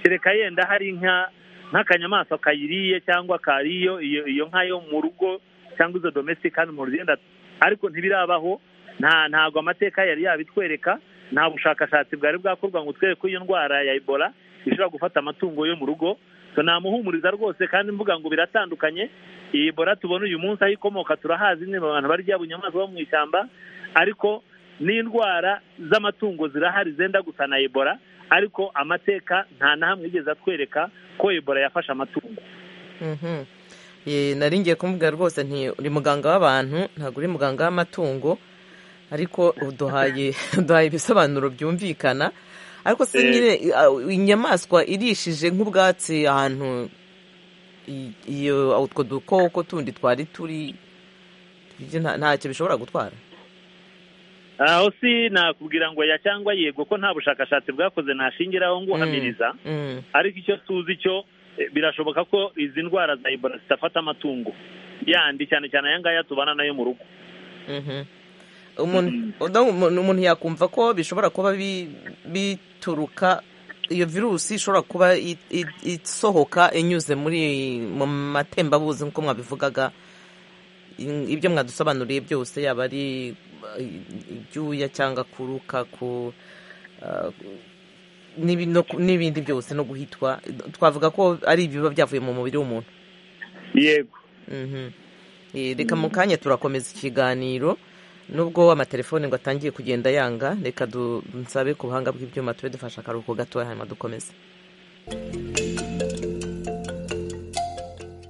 kereka yenda hari inka nk'akanyamaswa kayiriye cyangwa kariyo iyo iyo nka yo mu rugo cyangwa izo domestic animals yenda ariko ntibirabaho nta ntabwo amateka yari yabitwereka nta bushakashatsi bwari bwakorwa ngo twereke ko iyo ndwara ya ebola ishobora gufata amatungo yo mu rugo so namuhumuriza rwose kandi mvuga ngo biratandukanye iyi ebola tubona uyu munsi aho ikomoka turahazi ni abantu barya bunyamaswa bo mu ishyamba ariko n'indwara z'amatungo zirahari zenda gusa na ebola ariko amateka nta na hamwe yigeze atwereka ko ebola yafashe amatungo Mhm. Ye, nari ngiye kumubwira rwose nti uri muganga w'abantu ntabwo uri muganga w'amatungo ariko uduhaye uduhaye ibisobanuro byumvikana ariko se Eh. nyine ah, inyamaswa irishije nk'ubwatsi ahantu i- iyo utwo dukoko tundi twari turi ibyo nta- ntacyo bishobora gutwara aho si nakubwira ngo ya cyangwa yego ko nta bushakashatsi bwakoze nashingiraho ngo uhamiriza Mm. ariko icyo tuzi cyo eh, birashoboka ko izi ndwara za ebola zidafata amatungo yandi cyane cyane aya ngaya tubana nayo mu rugo Mhm. umuntu uda- umuntu- umuntu yakumva ko bishobora kuba bi- bituruka iyo virusi ishobora kuba i- i- isohoka inyuze muri mu matembabuzi nk'uko mwabivugaga In- ibyo mwadusobanuriye byose yaba ari uh, ibyuya cyangwa kuruka ku uh, n'ibi- no ku- n'ibindi byose no guhitwa twavuga ko ari ibiba byavuye mu mubiri w'umuntu yego Mhm. Eh, reka mu kanya turakomeza ikiganiro nubwo amatelefone ngo atangiye kugenda yanga reka dusabe ku buhanga bw'ibyuma tube dufashe akaruhuko gatoya hanyuma dukomeze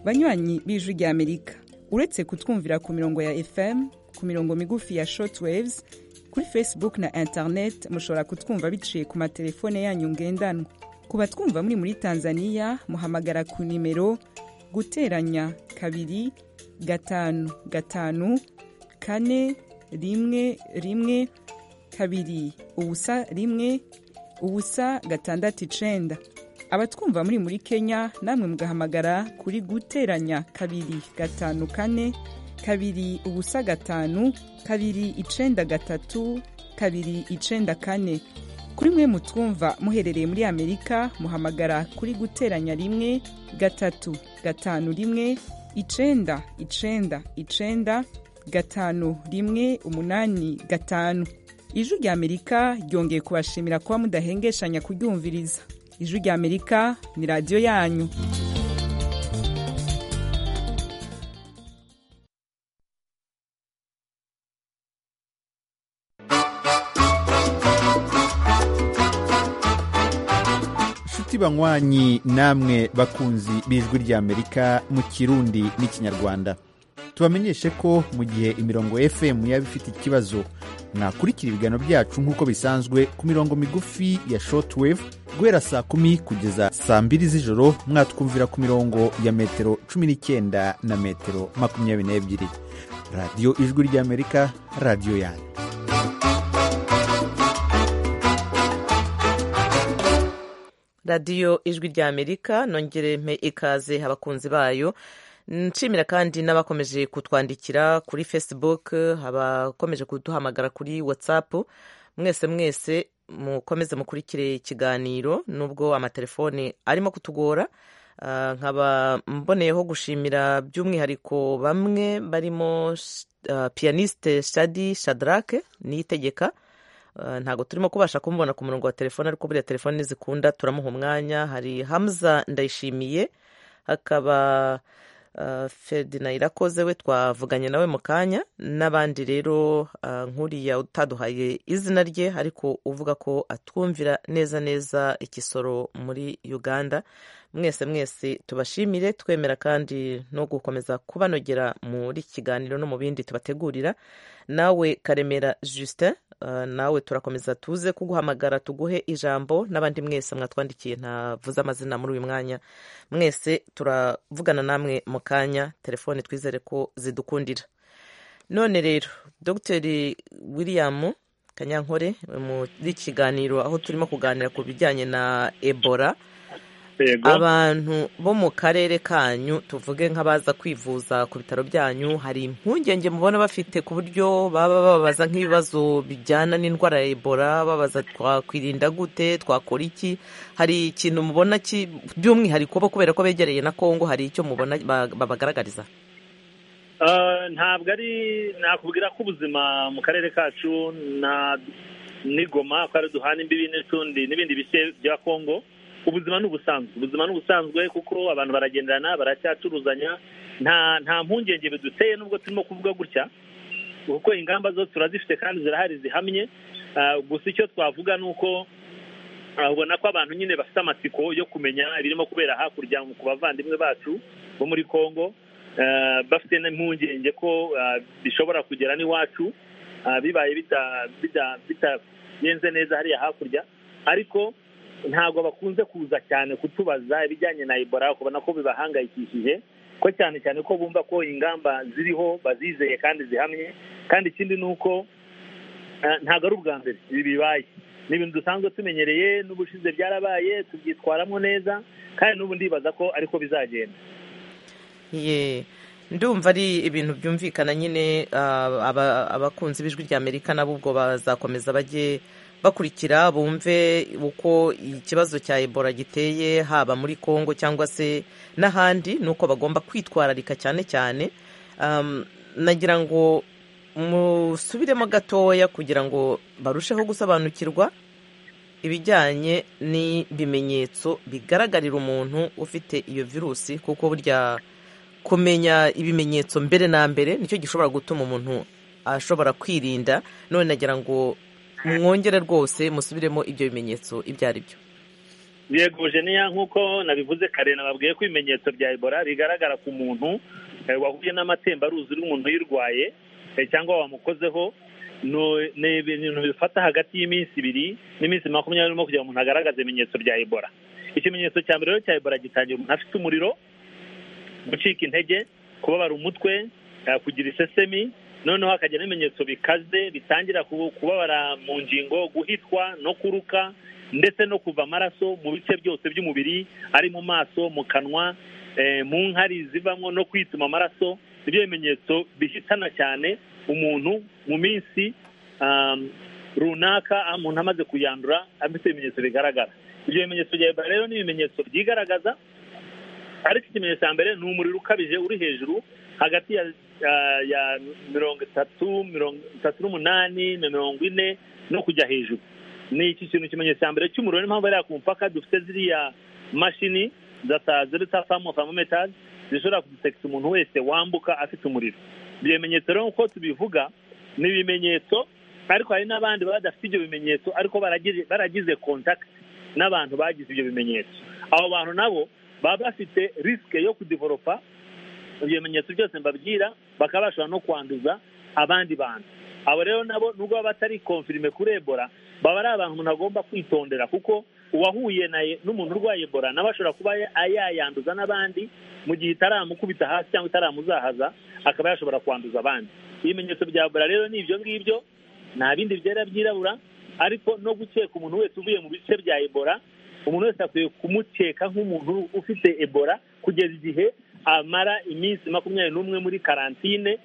banywanyi b'ijwi rya amerika uretse kutwumvira ku mirongo ya fm ku mirongo migufi ya short waves kuri facebook na internet mushobora kutwumva biciye ku matelefone yanyu ngendanwa ku batwumva muri muri tanzania muhamagara ku nimero guteranya kabiri gatanu gatanu kane rimwe rimwe kabiri ubusa rimwe ubusa gatandatu icenda abatwumva muri muri kenya namwe mugahamagara kuri guteranya kabiri gatanu kane kabiri ubusa gatanu kabiri icenda gatatu kabiri icenda kane kuri mwe mutwumva muherereye muri amerika muhamagara kuri guteranya rimwe gatatu gatanu rimwe icenda icenda icenda gatanu rimwe umunani gatanu ijwi rya amerika ryongeye kubashimira kuba mudahengeshanya kuryumviriza ijwi rya amerika ni radiyo yanyu inshuti banywanyi namwe bakunzi b'ijwi rya amerika mu kirundi n'ikinyarwanda tubamenyeshe ko mu gihe imirongo fm yaba ifite ikibazo mwakurikira ibiganiro byacu nk'uko bisanzwe ku mirongo migufi ya shortwave guhera saa kumi kugeza saa mbiri z'ijoro mwatwumvira ku mirongo ya metero cumi n'icyenda na metero makumyabiri n'ebyiri radiyo ijwi ry'amerika radiyo yanyu radiyo ijwi rya amerika nongere mpe ikaze abakunzi bayo nshimira kandi n'abakomeje kutwandikira kuri facebook abakomeje kuduhamagara kuri whatsapp mwese mwese mukomeze mukurikire ikiganiro nubwo amatelefone arimo kutugora nkaba mboneyeho gushimira by'umwihariko bamwe barimo piyaniste shadi shadarake niyitegeka ntabwo turimo kubasha kumubona ku murongo wa telefone ariko buriya telefone zikunda turamuha umwanya hari hamza ndayishimiye hakaba ferdina irakoze we twavuganye nawe mu kanya n'abandi rero nk'uriya utaduhaye izina rye ariko uvuga ko atwumvira neza neza igisoro muri uganda mwese mwese tubashimire twemera kandi no gukomeza kubanogera muri kiganiro no mu bindi tubategurira nawe karemera justin nawe turakomeza tuze kuguhamagara tuguhe ijambo n'abandi mwese mwatwandikiye ntavuze amazina muri uyu mwanya mwese turavugana namwe mu kanya telefone twizere ko zidukundira none rero dogiteri william kanyankore muri kiganiro aho turimo kuganira ku bijyanye na ebola abantu bo mu karere kanyu tuvuge nk'abaza kwivuza ku bitaro byanyu hari impungenge mubona bafite ku buryo baba babaza nk'ibibazo bijyana n'indwara ya ebola babaza twakwirinda gute twakora iki hari ikintu mubona by'umwihariko bo kubera ko begereye na kongo hari icyo mubona babagaragariza ntabwo ari nakubwira ko ubuzima mu karere kacu n'igoma ko ari duhana imbibi n'utundi n'ibindi bice bya kongo ubuzima ni ubusanzwe ubuzima ni ubusanzwe kuko abantu baragenderana baracyacuruzanya nta nta mpungenge biduteye nubwo turimo kuvuga gutya kuko ingamba zo turazifite kandi zirahari zihamye gusa icyo twavuga ni uko ubona ko abantu nyine bafite amatsiko yo kumenya ibirimo kubera hakurya ku bavandimwe bacu bo muri congo bafite n'impungenge ko bishobora kugera n'iwacu bibaye bitagenze neza hariya hakurya ariko ntabwo bakunze kuza cyane kutubaza ibijyanye na ebola ukabona ko bibahangayikishije ko cyane cyane ko bumva ko ingamba ziriho bazizeye kandi zihamye kandi ikindi ni uko ntabwo ari ubwa mbere ibi bibaye ni ibintu dusanzwe tumenyereye n'ubushize byarabaye tubyitwaramo neza kandi n'ubu ndibaza ko ariko bizagenda ndumva ari ibintu byumvikana nyine abakunzi b'ijwi rya amerika nabo ubwo bazakomeza bajye bakurikira bumve uko ikibazo cya ebola giteye haba muri congo cyangwa se n'ahandi ni uko bagomba kwitwararika cyane cyane nagira ngo musubiremo gatoya kugira ngo barusheho gusobanukirwa ibijyanye n'ibimenyetso bigaragarira umuntu ufite iyo virusi kuko burya kumenya ibimenyetso mbere na mbere nicyo gishobora gutuma umuntu ashobora kwirinda none nagira ngo mwongere rwose musubiremo ibyo bimenyetso ibyo ari byo yego jeniya nk'uko nabivuze kare nababwiye ko ibimenyetso bya ebola bigaragara ku muntu wahuye n'amatembaruzi y'umuntu uyirwaye cyangwa wamukozeho ni ibintu bifata hagati y'iminsi ibiri n'iminsi makumyabiri n'umwe kugira ngo umuntu agaragaze ibimenyetso bya ebola ikimenyetso cya mbere rero cya ebola gitangira umuntu afite umuriro gucika intege kubabara umutwe kugira isesemi noneho hakagira n'ibimenyetso bikaze bitangira kubabara mu ngingo guhitwa no kuruka ndetse no kuva amaraso mu bice byose by'umubiri ari mu maso mu kanwa mu nkari zivamo no kwituma amaraso nibyo bimenyetso bihitana cyane umuntu mu minsi runaka umuntu amaze kuyandura afite ibimenyetso bigaragara ibyo bimenyetso bya ebola rero ni ibimenyetso byigaragaza ariko ikimenyetso cya mbere ni umuriro ukabije uri hejuru hagati ya mirongo itatu mirongo itatu n'umunani na mirongo ine no kujya hejuru ni iki kintu ikimenyetso cya mbere cy'umuriro niyo mpamvu bariya ku mupaka dufite ziriya mashini za zita famu famometazi zishobora kudusekisa umuntu wese wambuka afite umuriro ibyo bimenyetso rero nk'uko tubivuga ni ibimenyetso ariko hari n'abandi baba badafite ibyo bimenyetso ariko baragize kontakiti n'abantu bagize ibyo bimenyetso abo bantu nabo baba bafite risike yo kudivoropa ibyo bimenyetso byose mbabwira bakaba bashobora no kwanduza abandi bantu abo rero nabo nubwo baba batari konfirime kuri ebola baba ari abantu umuntu agomba kwitondera kuko uwahuye n'umuntu urwaye ebola nawe ashobora kuba yayanduza n'abandi mu gihe itaramukubita hasi cyangwa itaramuzahaza akaba yashobora kwanduza abandi ibimenyetso bya ebola rero ni ibyo ngibyo nta bindi byera byirabura ariko no gukeka umuntu wese uvuye mu bice bya ebola umuntu wese akwiye kumukeka nk'umuntu ufite ebola kugeza igihe amara iminsi makumyabiri n'umwe muri karantine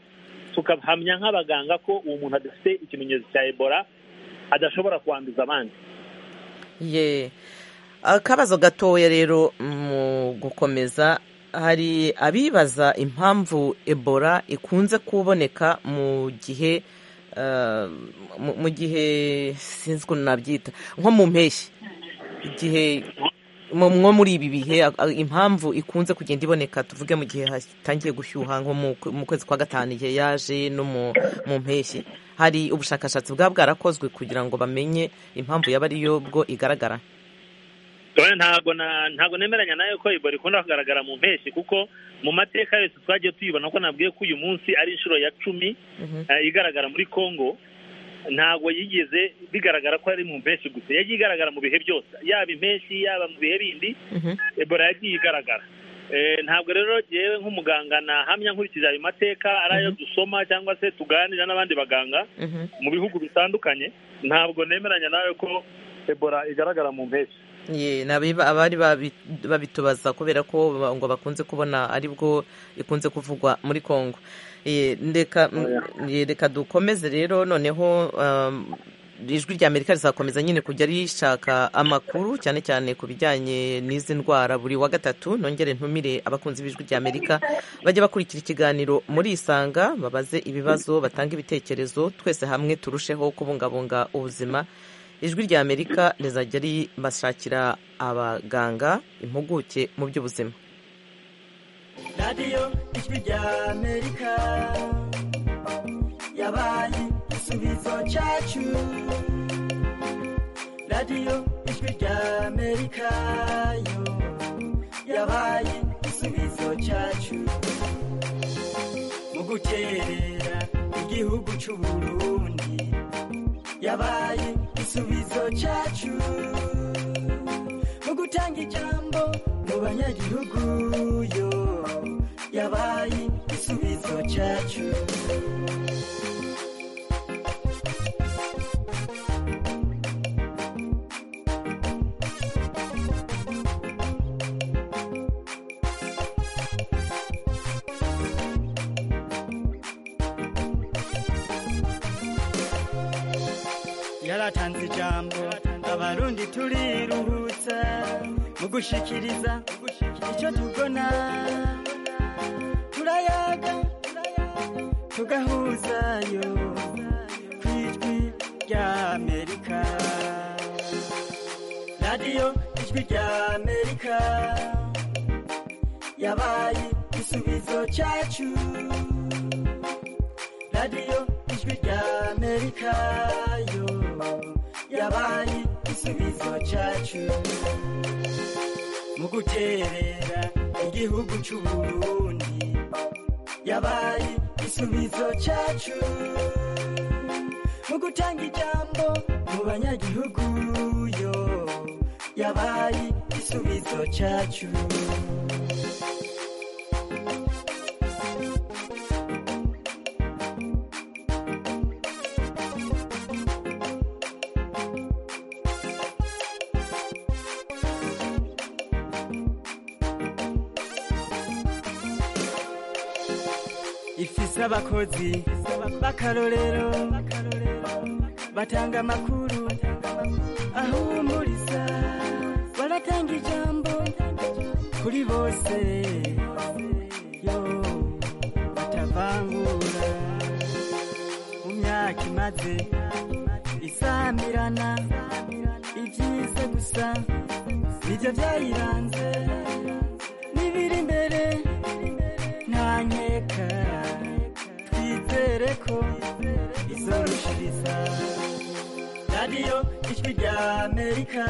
tukahamya nk'abaganga ko uwo muntu adafite ikimenyetso cya ebola adashobora kwanduza abandi ye akabazo gatoya rero mu gukomeza hari abibaza impamvu ebola ikunze kuboneka mu gihe mu gihe sinzi ukuntu nabyita nko mu mpeshyi igihe nko muri ibi bihe impamvu ikunze kugenda iboneka tuvuge mu gihe hatangiye gushyuha nko mu kwezi kwa gatanu igihe yaje no mu mpeshyi hari ubushakashatsi bwaba bwarakozwe kugira ngo bamenye impamvu yaba ariyo bwo igaragara ntabwo nemeranya nayo ko ebola ikunda kugaragara mu mpeshyi kuko mu mateka yose twagiye tuyibona ko nabwiye ko uyu munsi ari inshuro ya cumi igaragara muri congo ntabwo yigeze bigaragara ko ari mu mpeshyi gusa yagiye igaragara mu bihe byose yaba impeshyi yaba mu bihe bindi ebola yagiye igaragara ntabwo rero yewe nk'umuganga nahamya nkurikije ayo mateka ari ayo dusoma cyangwa se tuganira n'abandi baganga mu bihugu bitandukanye ntabwo nemeranya nawe ko ebola igaragara mu mpeshyi abari babitubaza kubera ko ngo bakunze kubona aribwo ikunze kuvugwa muri congo reka dukomeze rero noneho ijwi rya amerika rizakomeza nyine kujya rishaka amakuru cyane cyane ku bijyanye n'izi ndwara buri wa gatatu nongere ntumire abakunzi b'ijwi rya amerika bajya bakurikira ikiganiro muri isanga babaze ibibazo batange ibitekerezo twese hamwe turusheho kubungabunga ubuzima ijwi rya amerika rizajya ribashakira abaganga impuguke mu by'ubuzima radiyo ijwi rya amerika yabaye igisubizo cyacu radiyo ijwi rya amerika yo yabaye igisubizo cyacu mu gukerera igihugu cy'u burundi yabaye igisubizo cyacu mu gutanga ijambo mu banyagihugu yo yabaye igisubizo cyacu yaratanze ijambo abarundi turiruhutsa mu gushikiriza icyo tubona turayaga tugahuzayo ku ijwi rya amerika radiyo ijwi rya amerika yabaye igisubizo cyacu radiyo ijwi amerika yo yabaye igisubizo cyacu mu guterera igihugu cy'u Burundi yabaye igisubizo cyacu mu gutanga ijambo mu banyagihugu yo yabaye igisubizo cyacu ifise abakozi b'akarorero batanga amakuru ahumuriza baratanga ijambo kuri bose yo batavangura mu myaka imaze isamirana ibyiza gusa nibyo byayiranze n'ibiri imbere ntanyeka twizere ko izorushiriza radiyo ijwi rya amerika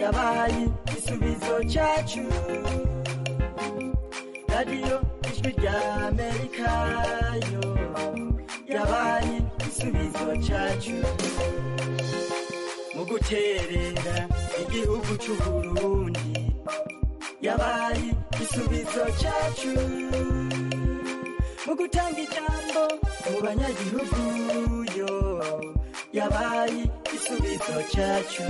yabaye igisubizo cyacu radiyo ijwi rya amerika yo yabaye igisubizo cyacu mu guterera igihugu cy'u Burundi yabaye igisubizo cyacu mu gutanga ijambo mu banyagihugu yo yabaye igisubizo cyacu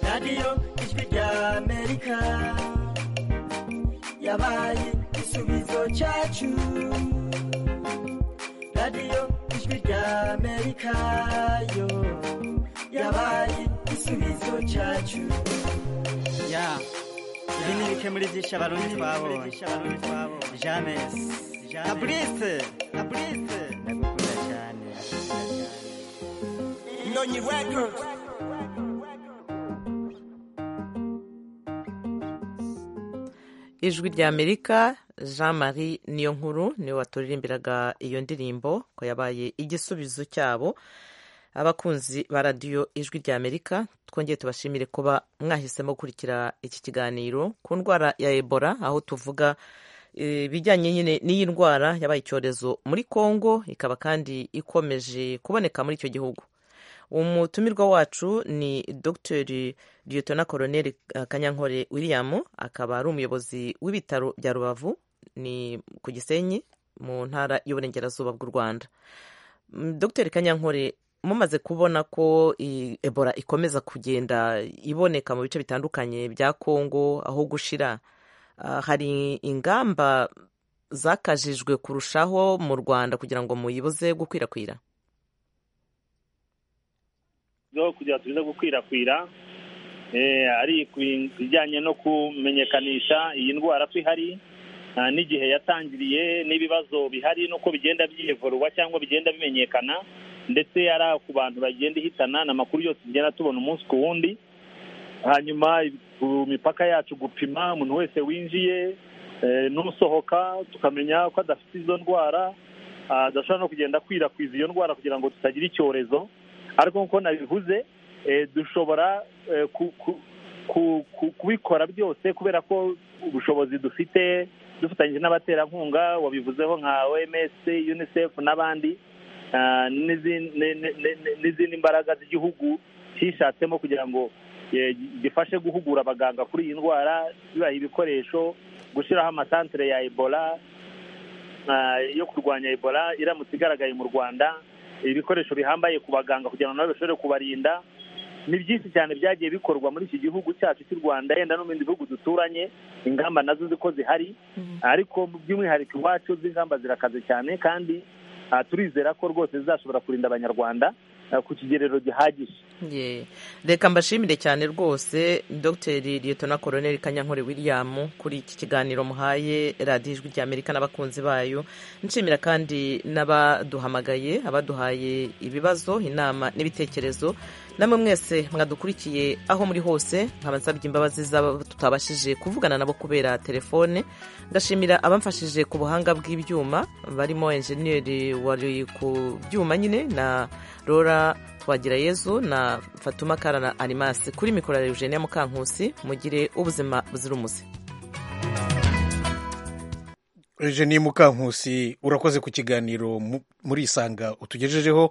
radiyo ijwi rya amerika yabaye igisubizo cyacu radiyo ijwi rya amerika yo yabaye igisubizo cyacu ya ibi ni bike muri byinshi abarundi twabonye james fabrice fabrice ndagukunda cyane Nonyi Records. ijwi rya amerika jean marie niyo nkuru niwe waturirimbiraga iyo ndirimbo ko yabaye igisubizo cyabo abakunzi ba radiyo ijwi rya amerika twongeye tubashimire kuba mwahisemo gukurikira iki kiganiro ku ndwara ya ebola aho tuvuga ibijyanye nyine n'iyi ndwara yabaye icyorezo muri congo ikaba kandi ikomeje kuboneka muri icyo gihugu umutumirwa wacu ni dr Lieutenant Colonel kanyankore william akaba ari umuyobozi w'ibitaro bya rubavu ni ku gisenyi mu ntara y'uburengerazuba bw'u rwanda dr kanyankore mumaze kubona ko ebola ikomeza kugenda iboneka mu bice bitandukanye bya congo aho gushira hari ingamba zakajijwe kurushaho mu rwanda kugira ngo muyibuze gukwirakwira kugira ngo turinde gukwirakwira ari ibijyanye no kumenyekanisha iyi ndwara ko ihari n'igihe yatangiriye n'ibibazo bihari n'uko bigenda byivuruwa cyangwa bigenda bimenyekana ndetse ari ku bantu bagenda ihitana amakuru yose tugenda tubona umunsi ku wundi hanyuma ku mipaka yacu gupima umuntu wese winjiye n'usohoka tukamenya ko adafite izo ndwara adashobora no kugenda akwirakwiza iyo ndwara kugira ngo tutagira icyorezo ariko nk'uko nabivuze dushobora kubikora byose kubera ko ubushobozi dufite dufatanyije n'abaterankunga wabivuzeho nka oms unicef n'abandi n'izindi mbaraga z'igihugu cyishatsemo kugira ngo gifashe guhugura abaganga kuri iyi ndwara bibaha ibikoresho gushyiraho amasantire ya ebola yo kurwanya ebola iramutse igaragaye mu rwanda ibikoresho bihambaye ku baganga kugira ngo nabo bashobore kubarinda ni byinshi cyane byagiye bikorwa muri iki gihugu cyacu cy'u rwanda yenda no mu bindi bihugu duturanye ingamba nazo ziko zihari ariko by'umwihariko iwacu z'ingamba zirakaze cyane kandi turizera ko rwose zizashobora kurinda abanyarwanda ku kigerero gihagije Ye. reka mbashimire cyane rwose dr liyetona koroneri kanyankore william kuri iki kiganiro muhaye radiyo ijwi ry'amerika n'abakunzi bayo nshimira kandi n'abaduhamagaye abaduhaye ibibazo inama n'ibitekerezo namwe mwese mwadukurikiye aho muri hose nkaba nsabye imbabazi z'abo tutabashije kuvugana nabo kubera telefone ngashimira abamfashije ku buhanga bw'ibyuma barimo enjeniyeri wari ku byuma nyine na rora twagira yezu na fatuma karana animasi kuri mikoro ya eugenia mukankusi mugire ubuzima buzira umuze eugenie mukankusi urakoze ku kiganiro muri isanga utugejejeho